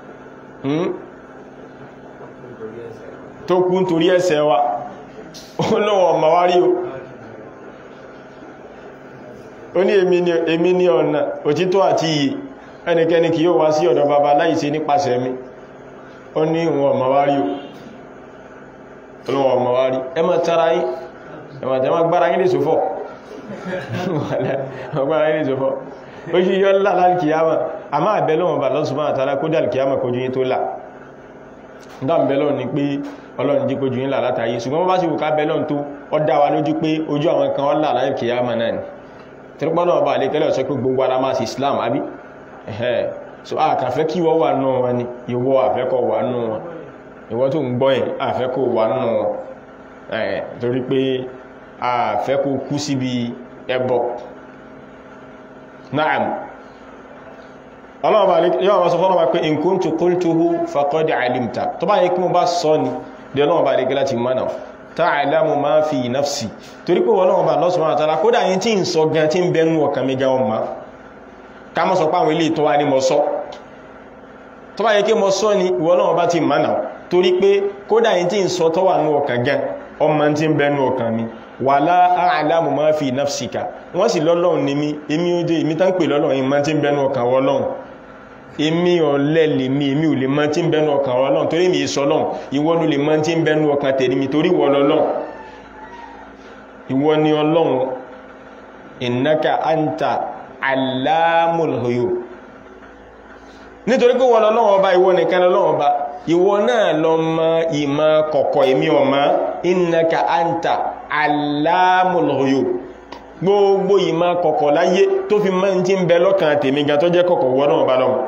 tó kú nítorí ẹ̀ṣẹ̀ wa ó lọ́wọ́ ọmọ wá rí o ó ní èmi ní ọ̀nà òtítọ́ àti iyì ẹnikẹ́ni kì yóò wá sí ọ̀dọ̀ bàbá láìsí nípasẹ̀ mi ó ní ìwọ̀n ọmọ wá rí o olówó ọmọ wá rí ẹ má tara yí ẹ má jẹmọ́ gbára yí lè sọ́fọ́ gbára yí lè sọ́fọ́ ó yí yọ́ ńlá lálkìyàmà a máa bẹ̀lọ́wọ̀n bà lọ́sùnmọ́ àtàrà kó dàlkìyàmà kojú yí tó là dám bẹ̀lọ́wọ̀n ni pé ọlọ́run jí kojú yí là látàyé ṣùgbọ́n bá sì wù ká bẹ̀lọ́wọ̀n tó ọ dá wa lójú pé ojú àwọn kan ọlá lálkìyàmà náà ni tẹ́rọpọ́nà ọba àlékẹ́lẹ̀ sọ pé gbogbo ara máa sí Islam àbí ẹ̀hẹ́ so a kàn fẹ́ kí wọ́n wà náà wọn ni ìwọ àfẹ́kọ̀ wà náà wọn ìwọ tó ń gbọ́ ẹ̀ àfẹ́kọ̀ wà náà wọn ẹ̀ torí pé àfẹ́kọ̀ kú síbi ẹbọ naam ọlọ́ọ̀bá yọ́ wọ́n sọ fọ́nà wá pé in kuntu qultuhu faqad alimta tó bá yẹ kí mo bá sọ ni bí ọlọ́ọ̀bá àlékẹ́ láti mọ́nà ta'lamu ma fi nafsi torí pé Ọlọ́run bá Allah subhanahu wa ta'ala kódà yìí tí ń sọ gan tí ń bẹnu ọkàn mi gan ọmọ ká mọ́ sọ pé àwọn ilé tó wá ní mọ́ sọ tó bá yẹ kí mọ́ sọ ni ìwọ Ọlọ́run bá ti mọ́nà torí pé kódà yìí tí ń sọ tó wà ní ọkàn gan ọmọ tí ń bẹnu ọkàn mi wala a'lamu ma fi nafsika wọ́n sì lọ́lọ́run ní mi èmi ó dé èmi tán pè lọ́lọ́run ìmọ̀ tí ń bẹnu ọkàn wọ́lọ́run èmi ọ̀lẹ́ lè mi èmi ò lè mọ̀ tí ń bẹnu ọkàn Ọlọ́run torí mi ìsọ lọ́run ìwọ ló lè mọ̀ tí ń bẹnu ọkàn tèmi mi torí wọ́ lọ́lọ́run ìwọ ni Ọlọ́run innaka anta allamul ghuyub nítorí pé wọ́n lọ́lọ́run ọba ìwọ nìkan lọ́lọ́run ọba ìwọ náà lọ mọ ìmọ̀ kọ̀kọ̀ èmi ọmọ innaka anta allamul ghuyub gbogbo ìmọ̀ kọ̀kọ̀ láyé tó fi mọ́ tí ń bẹ lọ́kàn tèmi gan tó jẹ́ kọ̀kọ̀ wọ́n náà bá lọ́wọ́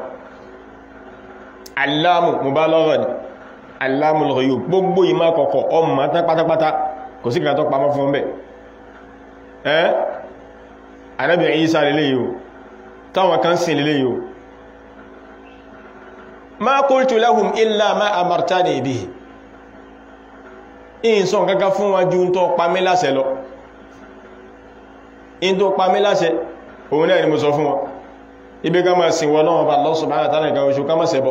aláàmù mubalagha ni aláàmù al-ghuyub gbogbo ìmá kọ̀kọ̀ ọmọ tán pátápátá kò sí kìí tó pamọ́ fún bẹ́ ẹ́ Ànábì Ìsá lélé yìí táwọn kan sin lélé yìí ma qultu lahum illa ma amartani bihi in sọ kankan fún wọn ju tó pamí láṣẹ lọ in tó pamí láṣẹ òun náà ni mo sọ fún wọn ibi ká máa sin wọn náà bá Allah subhanahu wa ta'ala ìgbà oṣù ká máa ṣẹbọ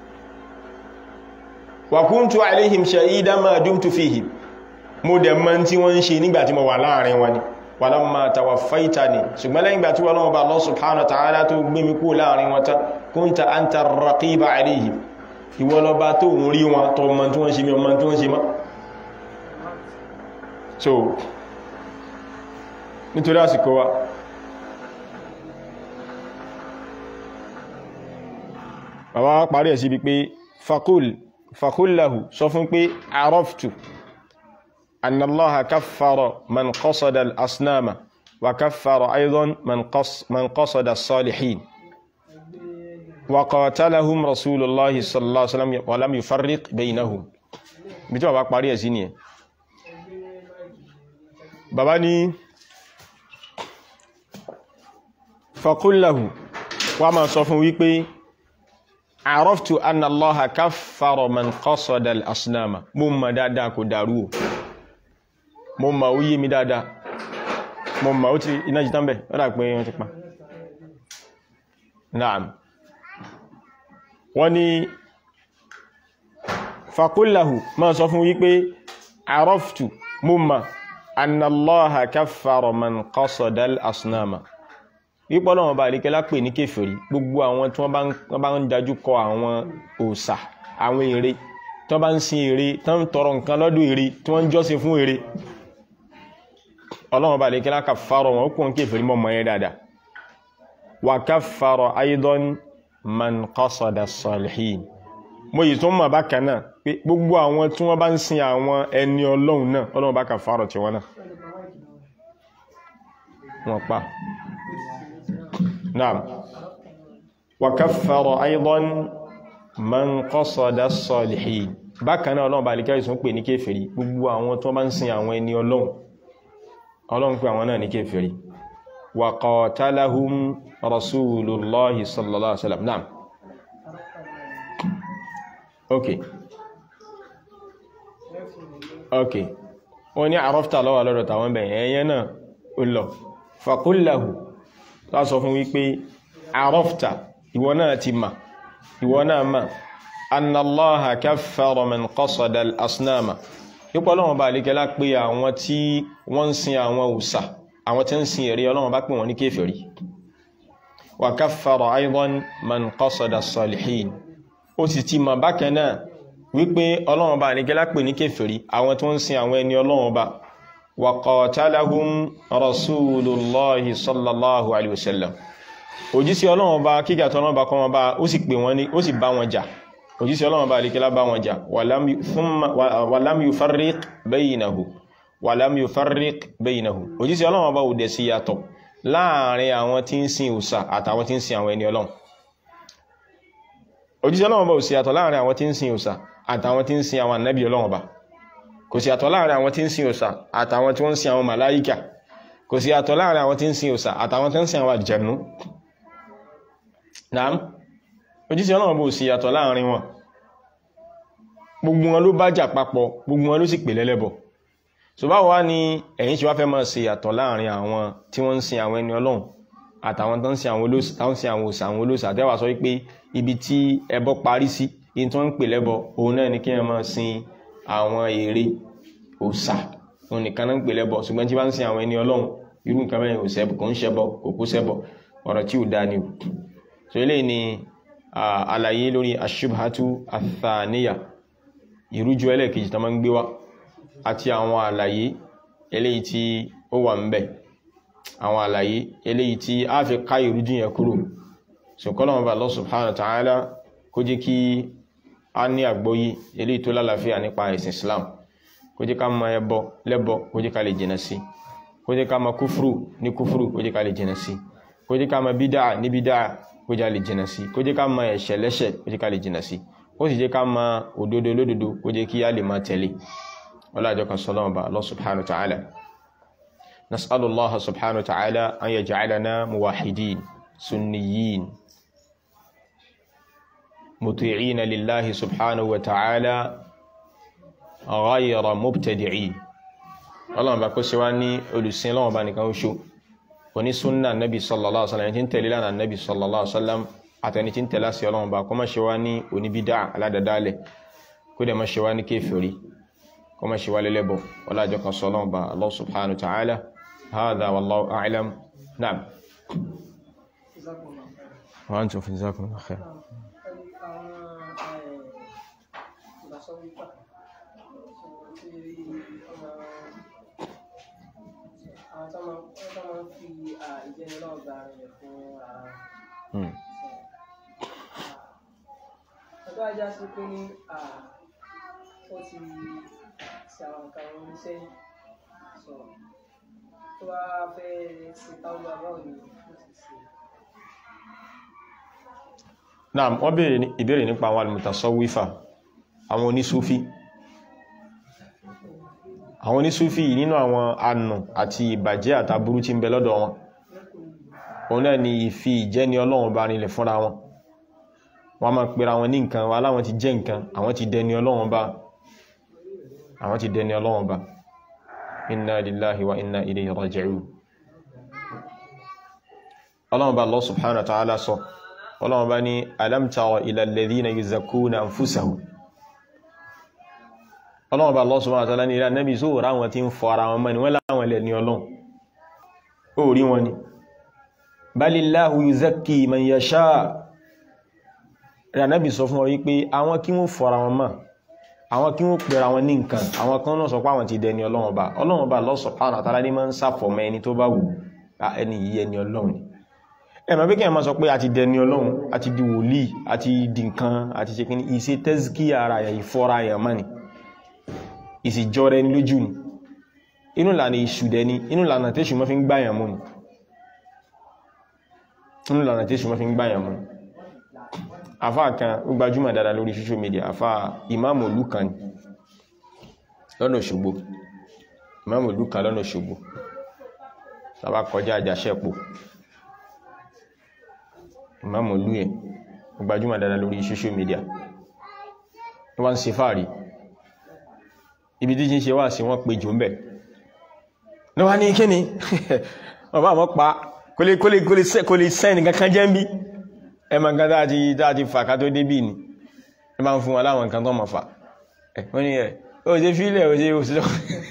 wa kuntu alaihim shahidan ma dumtu fihim mo dẹ̀ mọ̀ tí wọ́n ń ṣe nígbà tí mo wà láàrin wọn ni walamma tawaffaitani ṣùgbọ́n lẹ́yìn ìgbà tí wọ́n náà bá Allah subhanahu wa ta'ala tó gbé mi kú láàrin wọn tán kunta anta raqiba alaihim ìwọ ló bá tó ń rí wọn tó mọ̀ tí wọ́n ṣe mi ọmọ tí wọ́n ṣe mọ́ so nítorí àsìkò wa bàbá wá parí ẹ̀ sí bí pé fakul fakullahu sọ fún pé araftu annallaha kaffara man qasada al-asnama wa kaffara aidan man qasada as-salihin wa qatalahum rasulullahi sallallahu alaihi wasallam wa lam yufarriq bainahum bí tí bàbá parí ẹ̀ sí ni ẹ̀ bàbá ní fakullahu wá máa sọ fún wípé àrọ́ftù anna allaha kaffara man qasada al-asnama mo ma dáadáa kò dàrú o mo ma ó yé mi dáadáa mo ma ó ti iná jí tánbẹ̀ ọ́dá pé wọ́n ti pa naam wọ́n ni fakullahu ma sọ fún wípé àrọ́ftù mo ma anna allaha kaffara man qasada al-asnama wípọ́ lọ́wọ́ bá àríkẹ́ lápè ní kéfèrí gbogbo àwọn tí wọ́n bá ń dájú kọ àwọn òòsà àwọn ère tí wọ́n bá ń sin ère tí wọ́n ń tọrọ nǹkan lọ́dọ̀ ère tí wọ́n ń jọ́sìn fún ère ọlọ́wọ́ bá àríkẹ́ láka fárọ wọn ó kún kéfèrí mọ́ mọ́ yẹn dáadáa wà ká fárọ aidan man qasada salihin mo yìí tó mọ̀ bákan náà pé gbogbo àwọn tí wọ́n bá ń sin àwọn ẹni ọlọ́run náà ọlọ́wọ́ bá ka fárọ tiwọn náà wọ́n pa نعم وكفر أيضا من قصد الصالحين bákan náà ọlọ́run bá lè kẹ́rì sún pè ní kéfèrí gbogbo àwọn tó bá ń sin àwọn ẹni ọlọ́run ọlọ́run pè àwọn náà ní kéfèrí wa qatalahum rasulullahi sallallahu alaihi wasallam naam ok ok wọ́n ní àrọ́fta lọ́wọ́ lọ́dọ̀ tàwọn bẹ̀yẹn ẹ̀yẹn náà ó lọ fàkúlàhù tó sọ fún wípé àrọ́fta ìwọ náà ti mà ìwọ náà mà annallaha kaffara man qasada al-asnama yípo ọlọ́wọ́n bá alékẹ́lá pé àwọn tí wọ́n ń sin àwọn òsà àwọn tí ń sin ère ọlọ́wọ́n bá pè wọ́n ní kéfèrí wa kaffara aydan man qasada as-salihin ó sì ti mà bákan náà wípé ọlọ́wọ́n bá alékẹ́lá pè ní kéfèrí àwọn tí wọ́n ń sin àwọn ẹni ọlọ́wọ́n bá wa qatalahum rasulullahi sallallahu alaihi wasallam òjíṣẹ́ ọlọ́wọ́n bá kíkà tọ́lọ́wọ́n bá kọ́ wọn bá ó sì pè wọ́n ní ó sì bá wọn jà òjíṣẹ́ ọlọ́run bá alikẹ́lá bá wọn jà wàlám yufarriq baynahu wàlám yufarriq baynahu òjíṣẹ́ ọlọ́run bá òdẹ̀ sí yàtọ̀ láàrin àwọn tí ń sin òsà àtàwọn tí ń sin àwọn ẹni ọlọ́run òjíṣẹ́ ọlọ́run bá òsì yàtọ̀ láàrin àwọn tí ń sin òsà àtàwọn tí ń sin àwọn ànábì ọlọ́run bá kò sí yàtọ̀ láàrin àwọn tí ń sin òsà àtàwọn tí wọ́n ń sin àwọn màláíkà kò sí yàtọ̀ láàrin àwọn tí ń sin òsà àtàwọn tí ń sin àwọn àjẹ̀nú naam òjíṣẹ́ ọlọ́run bó sì yàtọ̀ láàrin wọn gbogbo wọn ló bá jà papọ̀ gbogbo wọn ló sì pè lẹ́lẹ́bọ̀ so báwo wá ní ẹ̀yin ṣe wá fẹ́ máa ṣe yàtọ̀ láàrin àwọn tí wọ́n ń sin àwọn ẹni ọlọ́run àtàwọn tó ń sin àwọn olóòsà táwọn sin àwọn òsà àwọn olóòsà àtẹ́wà sọ wípé ibi tí ẹbọ parí sí ibi tí wọ́n ń pè lẹ́bọ òun náà ni kí wọ́n máa sin àwọn ère òsà òun nìkan náà ń pè lẹ́bọ ṣùgbọ́n tí wọ́n ń sin àwọn ẹni ọlọ́run irú nǹkan bẹ́ẹ̀ òsẹ́bọ kò ń ṣẹbọ kò kó ṣẹbọ ọ̀rọ̀ tí ò dáa ni o so eléyìí ni àlàyé lórí aṣubhatu athaniya ìrújú ẹlẹ́kejì tó máa ń gbé wá àti àwọn àlàyé eléyìí tí ó wà ń bẹ̀ àwọn àlàyé eléyìí tí a fi ká ìrújú yẹn kúrò so kọ́lọ̀wọ́n bá Allah subhanahu wa ta'ala kó jẹ́ kí a ní àgbọ́yé eléyìí tó lálàáfíà nípa ẹ̀sìn Islam kó jẹ́ ká mọ ẹbọ lẹ́bọ kó jẹ́ ká lè jìnà sí kó jẹ́ ká mọ kúfúrù ní kúfúrù kó jẹ́ ká lè jìnà sí kó jẹ́ ká mọ bídà ní bídà kó jẹ́ lè jìnà sí kó jẹ́ ká mọ ẹ̀ṣẹ̀ lẹ́ṣẹ̀ kó jẹ́ ká lè jìnà sí ó sì jẹ́ ká mọ òdodo lódodo kó jẹ́ kí á lè máa tẹ̀lé ọlájọ́ kan sọ́lọ́wọ́n bá Allah subhanahu wa ta'ala nas'alu Allah subhanahu wa ta'ala an yaj'alana muwahidin sunniyin muti'ina lillahi subhanahu wa ta'ala ghayra mubtadi'in ọlọ́wọ́n bá kó ṣe wá ní olùsìn lọ́wọ́n bá nìkan ó ṣó oní súnnà nabi sallallahu alaihi wasallam tí ń tẹ̀lé lánàá nabi sallallahu alaihi wasallam àtẹni tí ń tẹ̀lé sí ọlọ́run bá kó má ṣe wá ní oníbídá aládàdálẹ̀ kó dẹ̀ má ṣe wá ní kéfèrí kó má ṣe wá lẹ́lẹ́bọ̀ ọlájọ́ kan sọ ọlọ́run bá Allah subhanahu wa ta'ala hadha wallahu a'lam naam wa antum fi jazakumullahu khair àwọn tó máa ń tó máa ń fi ìjẹni náà gba rẹ̀ fún ara wọn. ọjọ́ ajá sí pé ní ó ti ṣe àwọn nǹkan wọn ní sẹ́yìn sọ tó bá fẹ́ ṣe táwọn bàbá òní ó ti ṣe. naam wọ́n béèrè ìbéèrè nípa àwọn al-mutasawwifa àwọn onísúfí àwọn onísúfí yìí nínú àwọn ànù àti ìbàjẹ́ àtàbúrú tí ń bẹ lọ́dọ̀ wọn òun náà ni ìfi ìjẹ́ni ọlọ́run bá rinlẹ̀ fúnra wọn wọ́n máa pèrà wọn ní nǹkan wọn aláwọn ti jẹ́ nǹkan àwọn ti dẹni ọlọ́run bá àwọn ti dẹni ọlọ́run bá inna lillahi wa inna ilayhi raji'un ọlọ́run bá Allah subhanahu wa ta'ala sọ ọlọ́run bá ní alam tara ila alladhina yuzakkuna anfusahum ọlọ́run bá Allah subhanahu wa ta'ala ní ilẹ̀ nẹ́bí só rá wọn tí ń fọ ara wọn mọ́ ni wọ́n láwọn ilẹ̀ ní ọlọ́run ó rí wọn ni balillahu yuzakki man yasha rẹ̀ nẹ́bí sọ fún ọ wípé àwọn kí wọ́n fọ ara wọn mọ́ àwọn kí wọ́n pèrà wọn ní nǹkan àwọn kan náà sọ pé àwọn ti dẹni ọlọ́run bá ọlọ́run bá Allah subhanahu wa ta'ala ní máa ń sàfọ̀mọ́ ẹni tó bá wù ẹni yìí ẹni ọlọ́run ni ẹ̀mọ̀ bí kí ẹ máa sọ pé a ti dẹni ọlọ́run a ti di wòlíì a ti di nǹkan a ti ṣe kí ní ìṣe tẹ́síkì ara yà ìfọ́ra yà mọ́ ni ìsìjọ́ rẹ ní lójú ni inú ìlànà ìṣù dẹ ni inú ìlànà tẹ́ṣù mọ́ fi ń gbáyàn mú ni inú ìlànà tẹ́ṣù mọ́ fi ń gbáyàn mú ni afá kan ó gbajúmọ̀ dáadáa lórí social media afá ìmáàmù ìlú kan ni lọ́nà Òṣogbo ìmáàmù ìlú kan lọ́nà Òṣogbo sábà kọjá àjàṣẹ́pò ìmáàmù ìlú yẹn ó gbajúmọ̀ dáadáa lórí social media wọ́n ń ṣe fáàrí ibi tí ń ṣe wà sí wọ́n pè jù ń bẹ̀ ní wá ní kí ni wọ́n bá wọ́n pa kó lè sẹ́ni kankan jẹ́ ń bí ẹmọ nǹkan dáa ti fà ká tó débì ni ẹ máa ń fún wọn láwọn nǹkan tó mọ̀ fà wọ́n ni ẹ̀ ó ṣe fílẹ̀ ó ṣe òṣìṣẹ́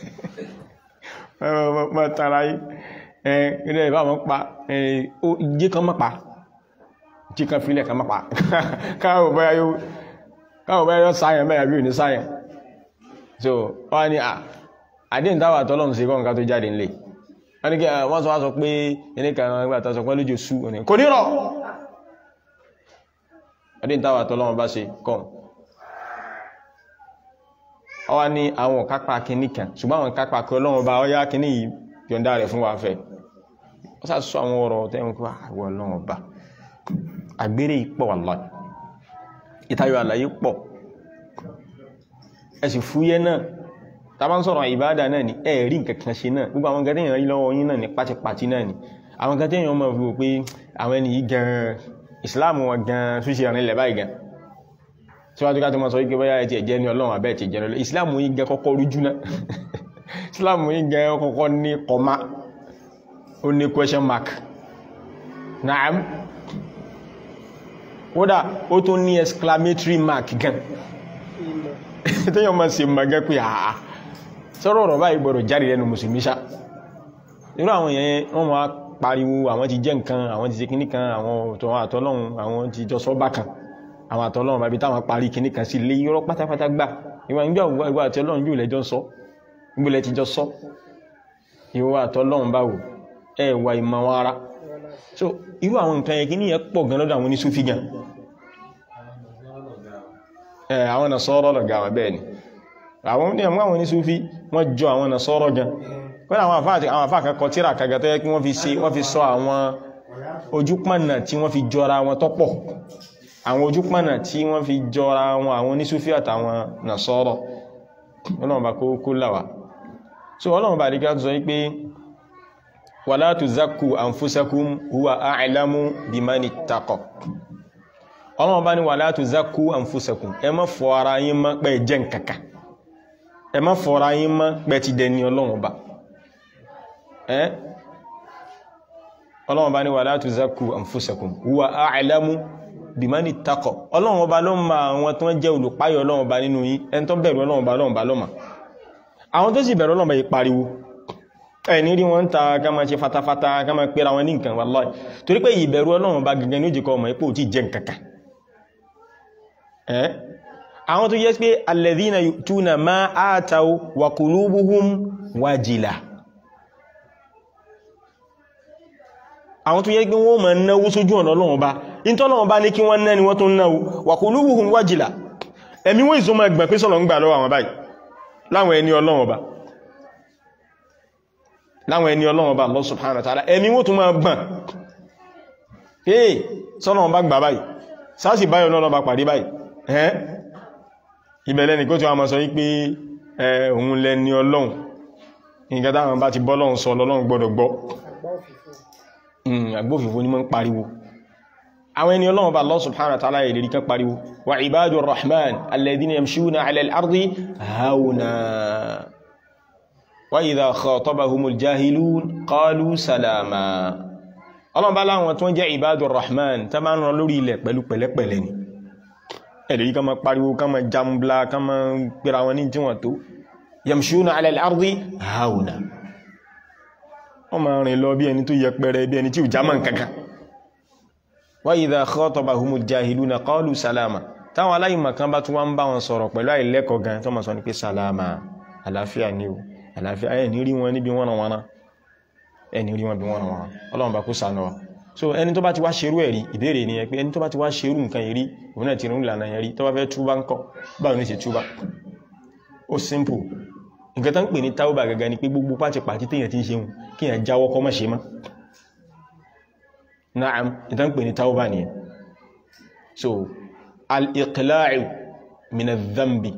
mọ́ tara yìí ẹ̀ ilẹ̀ ìbá wọn pa jí kan mọ́ pa jí kan fílẹ̀ kan mọ́ pa káwọ̀ báyá yóò sáyẹn bẹ́ẹ̀ bí ò ní sáyẹn so wọ́n ni à àdín táwà tọ́lọ́run sí kọ́ nǹkan tó jáde nílé wọ́n ni kí wọ́n sọ wá sọ pé ẹni kan gbà tó sọ pé lójú sú kò ní rọ̀ àdín táwà tọ́lọ́run bá ṣe kọ́ ọwá ní àwọn kápá kìíní kan ṣùgbọ́n àwọn kápá kí ọlọ́run bá ọyá kìíní yìí yọ̀ǹda rẹ̀ fún wa fẹ́ ó sá sọ àwọn ọ̀rọ̀ tẹ́wọ̀n kí àwọn ọlọ́run bá àgbèrè pọ̀ wallahi ìtayọ àlàyé pọ̀ ẹ̀sì fúyẹ́ náà tàbá ń sọ̀rọ̀ ìbádà náà ni ẹ̀rí nǹkankan ṣe náà gbogbo àwọn gẹ́tẹ̀yàn rí lọ́wọ́ yín náà ní pátipàti náà ni àwọn gẹ́tẹ̀yàn mọ̀ fi wò pé àwọn ẹni yìí gan ìsìláàmù wọn gan tó ṣe rìn lẹ̀ báyìí gan síwájú ká tó mọ́ sọ wípé bóyá ẹ̀tì ẹ̀jẹ́ ní ọlọ́run àbẹ́ ẹ̀tì ẹ̀jẹ́ lọ́lọ́ ìsìláàmù yìí gan kọ́kọ́ rújú náà ìsìláàmù yìí gan kọ́kọ́ ní kọ́má ó ní question mark naam kódà ó tún ní exclamatory mark gan tẹ́yàn máa ṣe magẹ́ pé àà sọ́rọ̀ ọ̀rọ̀ báyìí gbọ́dọ̀ jáde lẹ́nu mùsùlùmí ṣá irú àwọn èèyàn wọ́n máa pariwo àwọn ti jẹ́ nǹkan àwọn ti ṣe kíní kan àwọn àtọ́lọ́run àwọn ti jọ sọ́bà kan àwọn àtọ́lọ́run bàbí táwọn parí kíní kan sí ilé irọ́ pátápátá gbà ìwà ìgbà ìwà àtọ́lọ́run yóò lẹ́jọ́ sọ gbọ́lẹ̀ ti jọ sọ ìwà àtọ́lọ́run báwo ẹ wà ìmọ̀ wọn ara so irú àwọn nǹkan yẹn kíní yẹn pọ̀ gan lọ́dọ̀ àwọn oníṣúfì gan àwọn nasọ́rọ̀ lọ̀gá wà bẹ́ẹ̀ ni àwọn ní àwọn ní súfí wọ́n jọ àwọn nasọ́rọ̀ gan pẹ́lú àwọn àfáà kan kọ tíra kaga tó yẹ kí wọ́n fi ṣe wọ́n fi sọ àwọn ojúpọ̀nà tí wọ́n fi jọra wọn tọ́pọ̀ àwọn ojúpọ̀nà tí wọ́n fi jọra wọn àwọn ní súfí àtàwọn nasọ́rọ̀ ọlọ́run bá kó láwà so ọlọ́run bá rí ká sọ wípé wala tuzakku anfusakum huwa a'lamu bimani ittaqa ọlọ́run bá ní wala tuzakku anfusakum ẹ má fọ ara yín mọ́ pé jẹ́ nkàkà ẹ má fọ ara yín mọ́ pé ti dẹni ọlọ́run bá ẹ́ ọlọ́run bá ní wala tuzakku anfusakum huwa a'lamu bimani ittaqa ọlọ́run bá ló ma àwọn tó jẹ́ olùpáyọ̀ ọlọ́run bá nínú yín ẹni tó bẹ̀rù ọlọ́run bá ọlọ́run bá lọ́mà àwọn tó sì bẹ̀rù ọlọ́run bá yí pariwo ẹni rí wọn ta ká máa ṣe fatafata ká máa pera wọn ní nǹkan wallahi torí pé ìbẹ̀rù ọlọ́run bá gẹ́gẹ́ ní ó jẹ́kọ́ ọmọ ipò tí jẹ́ nǹkankan ẹ́ àwọn tó yẹ́ pé alladhina yu'tuna ma ataw wa qulubuhum wajila àwọn tó yẹ́ pé wọ́n máa náwó sójú ọ̀nà Ọlọ́run bá ìntọ́lọ́run bá ní kí wọ́n ná ni wọ́n tó náwó wa qulubuhum wajila ẹ̀mí wọ́n ìsọmọ ẹgbẹ̀ pé sọ́lọ̀ ń gbà lọ́wọ́ àwọn báyìí láwọn ẹni Ọlọ́run bá láwọn ẹni Ọlọ́run bá Allah subhanahu wa ta'ala ẹ̀mí wọ́n tó máa gbọ̀n hey sọ́lọ̀ bá gbà báyìí sáàsì báyọ̀ náà bá pàdé báyìí ẹ́ ìbẹ̀lẹ̀ ní kó tí wọ́n mọ́ sọ wípé òun lẹ́ni ọlọ́run nǹkan táwọn bá ti bọ́lọ́run sọ lọ́lọ́run gbọ́dọ̀ gbọ́ agbófinfo ní mọ́ ń pariwo àwọn ẹni ọlọ́run bá Allah subhanahu wa ta'ala ìlérí kan pariwo wa ibadur rahman alladhina yamshuna ala al-ardi hauna wa idha khatabahumul jahilun qalu salama ọlọ́run bá láwọn tó ń jẹ́ ibadur rahman tó máa ń rán lórí ilẹ̀ pẹ̀lú pẹ̀lẹ́pẹ̀lẹ́ ni ẹ̀lẹ́rí ká ma pariwo ká ma jambla ká ma pèrà wọn ní tí wọ́n tó yamshuna ala al-ardi hauna wọ́n ma rìn lọ bí ẹni tó yẹ pẹ̀rẹ bí ẹni tí ò jámà kankan wa idha khatabahumul jahiluna qalu salama táwọn aláìmọ̀ kan bá tún wá ń bá wọn sọ̀rọ̀ pẹ̀lú àìlẹ́kọ̀ọ́ gan tó ma sọ ní pé salama àlàáfíà ni o àlàáfíà ẹ̀ ní rí wọn níbi wọ́n wọn ẹni rí wọn bí wọ́n wọn ọlọ́run bá kó sànà wa so ẹni tó bá ti wá ṣerú ẹ̀rí ìbéèrè ni ẹ pé ẹni tó bá ti wá ṣerú nǹkan yìí rí òun náà ti rún ìlànà yẹn rí tó bá fẹ́ túbá ń kọ́ báwo ní ṣe túbá ó simple nǹkan tó ń pè ní táwọ́bà gẹ́gẹ́ ni pé gbogbo pàtí pàtí téèyàn ti ń ṣeun kí èèyàn jáwọ́ kọ́ mọ́ ṣe mọ́ naam ìtàn ń pè ní táwọ́bà nìyẹn so al-iqla'u min adh-dhanbi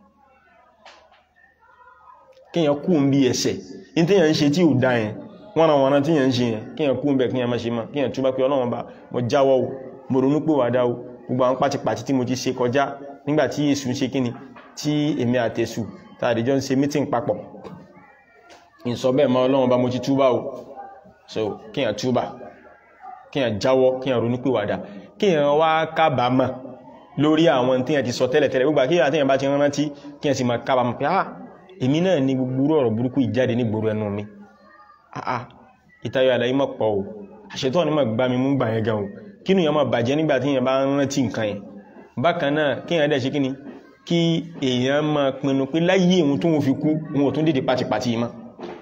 kéèyàn kú ń bí ẹsẹ̀ ní téèyàn ń ṣe tí ò dá yẹn wọ́n na wọ́n tí yẹn ń ṣe yẹn kí yẹn kú ń bẹ̀ kí yẹn má ṣe máa kí yẹn túbá pé ọlọ́run bá mo jáwọ́ o mo ronú pé wà dáwó gbogbo àwọn pátipàti tí mo ti ṣe kọjá nígbà tí èṣù ń ṣe kíni tí èmi àtẹ̀sù tààdìjọ́ ń ṣe meeting papọ̀ ìsọ bẹ́ẹ̀ mọ́ ọlọ́run bá mo ti túbá o so kíyàn túbá kíyàn jáwọ́ kíyàn ronúpìwàdà kíyàn wá kábàámọ̀ lórí àwọn tíyàn ti sọ tẹ́lẹ̀tẹ́lẹ̀ gbogbo kíyàn tíyàn bá ti rántí kíyàn sì máa kábàámọ̀ pé ah èmi náà ní gbogbo ọ̀rọ̀ burúkú ìjáde ní gbòòrò ẹnu mi ah ah ìtayọ̀ àlàyé mọ̀ pọ̀ o àṣetọ́ ni mọ̀ gbá mi mú gbà yẹn gan o kínú yẹn mọ̀ bàjẹ́ nígbà tíyàn bá rántí nǹkan yẹn bákan náà kíyàn dẹ̀ ṣe kíni kí èèyàn máa pinnu pé láyé òun tó wọn fi kú òun ò tún dìde pátipàti mọ́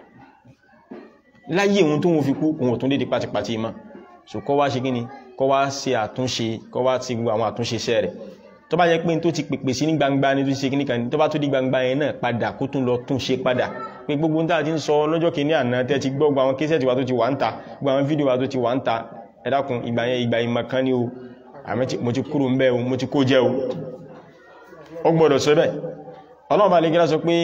láyé òun tó wọn fi kú òun ò tún dìde pátipàti mọ́ so kọ́ wá ṣe kí ni kọ́ wá ṣe àtúnṣe kọ́ wá ti gbogbo àwọn àtúnṣe iṣẹ́ rẹ̀ tó bá jẹ́ pé tó ti pèpè sí ní gbangba ní tó ṣe kí nìkan ní tó bá tó di gbangba yẹn náà padà kó tún lọ tún ṣe padà pé gbogbo ń tàà ti ń sọ lọ́jọ́ kìíní àná tẹ́ ti gbọ́ gbogbo àwọn késẹ̀tì wa tó ti wà ń ta gbogbo àwọn fídíò wa tó ti wà ń ta ẹ dákun ìgbà yẹn ìgbà ìmọ̀ kan ní o àmọ́ mo ti kúrò ń bẹ́ o mo ti kó jẹ́ o ó gbọ́dọ̀ sọ bẹ́ẹ̀ ọlọ́run bá lè gẹ́lá sọ pé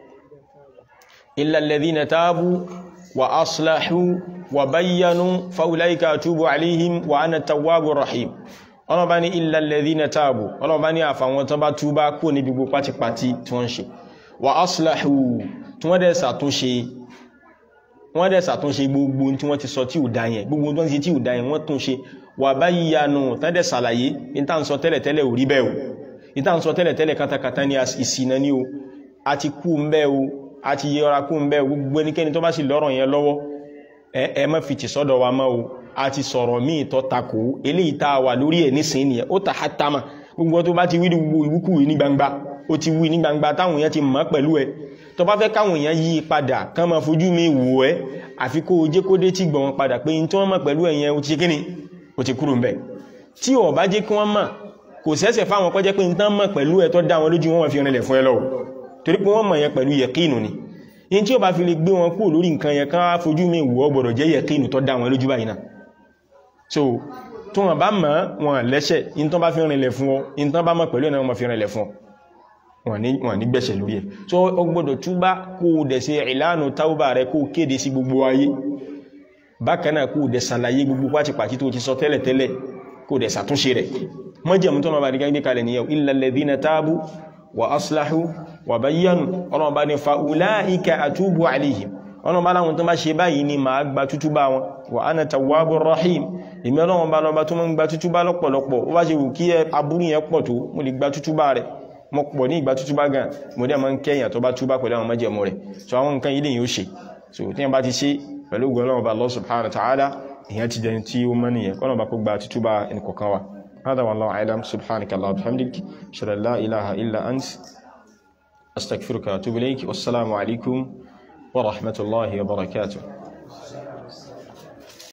illa alladhina tabu wa aslahu wa bayyanu fa ulaika atubu alaihim wa ana tawwabur rahim ọlọ́run bá ní illa alladhina tabu ọlọ́run bá ní àfàwọn tán bá túbá kó ní gbogbo pátipátí tí wọ́n ṣe wa aslahu tí wọ́n dẹ̀ ṣàtúnṣe wọ́n dẹ̀ ṣàtúnṣe gbogbo tí wọ́n ti sọ tí ò dá yẹn gbogbo tí wọ́n ti tí ò dá yẹn wọ́n tún ṣe wa bayyanu tán dẹ̀ ṣàlàyé ní tá ń sọ tẹ́lẹ̀tẹ́lẹ̀ ò rí bẹ́ẹ̀ o ìta ń sọ tẹ́lẹ̀tẹ́lẹ̀ katakata ní ìsìnà ní o a ti kú ń bẹ́ o a ti yẹra kú ń bẹ́ o gbogbo ẹnikẹ́ni tó bá sì lọ́rọ̀ yẹn lọ́wọ́ ẹ má fi tì sọ́dọ̀ wa mọ́ o a ti sọ̀rọ̀ míì tó takò eléyìí tá a wà lórí ẹ̀ nísìn nìyẹn ó ta hátàmà gbogbo tó bá ti wí gbogbo ìwúkúwì ní gbangba ó ti wí ní gbangba táwọn èèyàn ti mọ̀ pẹ̀lú ẹ tó bá fẹ́ káwọn èèyàn yí padà kán máa fojú mi wò ẹ́ àfi kó o jẹ́ kó dé tí gbọ̀n wọn padà pé tí wọ́n mọ̀ pẹ̀lú ẹ̀yẹn ó ti ṣe kíni ó ti kúrò ń bẹ̀ tí ò bá jẹ́ kí wọ́n mọ̀ kò sẹ́sẹ̀ fáwọn kọjẹ́ pé nǹkan mọ̀ pẹ̀lú ẹ̀ tó dá wọn lójú wọn fi rìnlẹ̀ fún ẹ lọ́wọ́ torí pé wọ́n mọ̀ yẹn pẹ̀lú yẹ̀kínù ni in tí ó bá fi lè gbé wọn kúrò lórí nǹkan yẹn ká fojú mi wọ́ gbọ́dọ̀ jẹ́ yẹ̀kínù tó dá wọn lójú báyìí náà so tó wọn bá mọ̀ wọn lẹ́sẹ̀ in tó bá fi rìnlẹ̀ fún ọ in tó bá mọ̀ pẹ̀lú ẹ̀ náà wọn fi rìnlẹ̀ fún ọ wọn ní gbẹ̀ṣẹ̀ lórí ẹ̀ so ó gbọ́dọ̀ túbá kó o dẹ̀ ṣe ìlànà táwọ́bà rẹ kó o kéde sí gbogbo ayé bákan náà kó o dẹ̀ ṣàlàyé gbogbo pátipàtí tó ti sọ tẹ́lẹ̀tẹ́lẹ̀ kó o dẹ̀ ṣàtúnṣe rẹ̀ mọ́jẹ̀mú tó lọ́bàá dígbé kalẹ̀ ní yau illa alladhina tabu wa aslahu wa bayyanu ọlọ́run bá ní fa ulaika atubu alaihim ọlọ́run bá láwọn tó bá ṣe báyìí ni ma gba tútú bá wọn wa ana tawwabur rahim èmi ọlọ́run bá lọ́ba tó mọ́ gba tútú bá lọ́pọ̀lọpọ̀ ó bá ṣe wù kí aburú yẹn pọ̀ tó mo lè gba tútú bá rẹ̀ mo pọ̀ ní ìgbà tútú bá gan mo dẹ̀ máa ń kẹ́yàn tó bá túbá pẹ̀lú àwọn mọ́jẹ̀mú rẹ̀ so àwọn nǹkan ilé yìí ó ṣe so tí wọ́n bá ti ṣe pẹ̀lú ògùn ọlọ́run bá Allah subhanahu wa ta'ala èèyàn ti jẹun tí ó mọ́ nìyẹn kọ́nà bá kó gba tútú bá ẹnì kọ̀ọ̀kan wa هذا والله أعلم سبحانك اللهم وبحمدك أشهد أن لا إله إلا أنت أستغفرك وأتوب إليك والسلام عليكم ورحمة الله وبركاته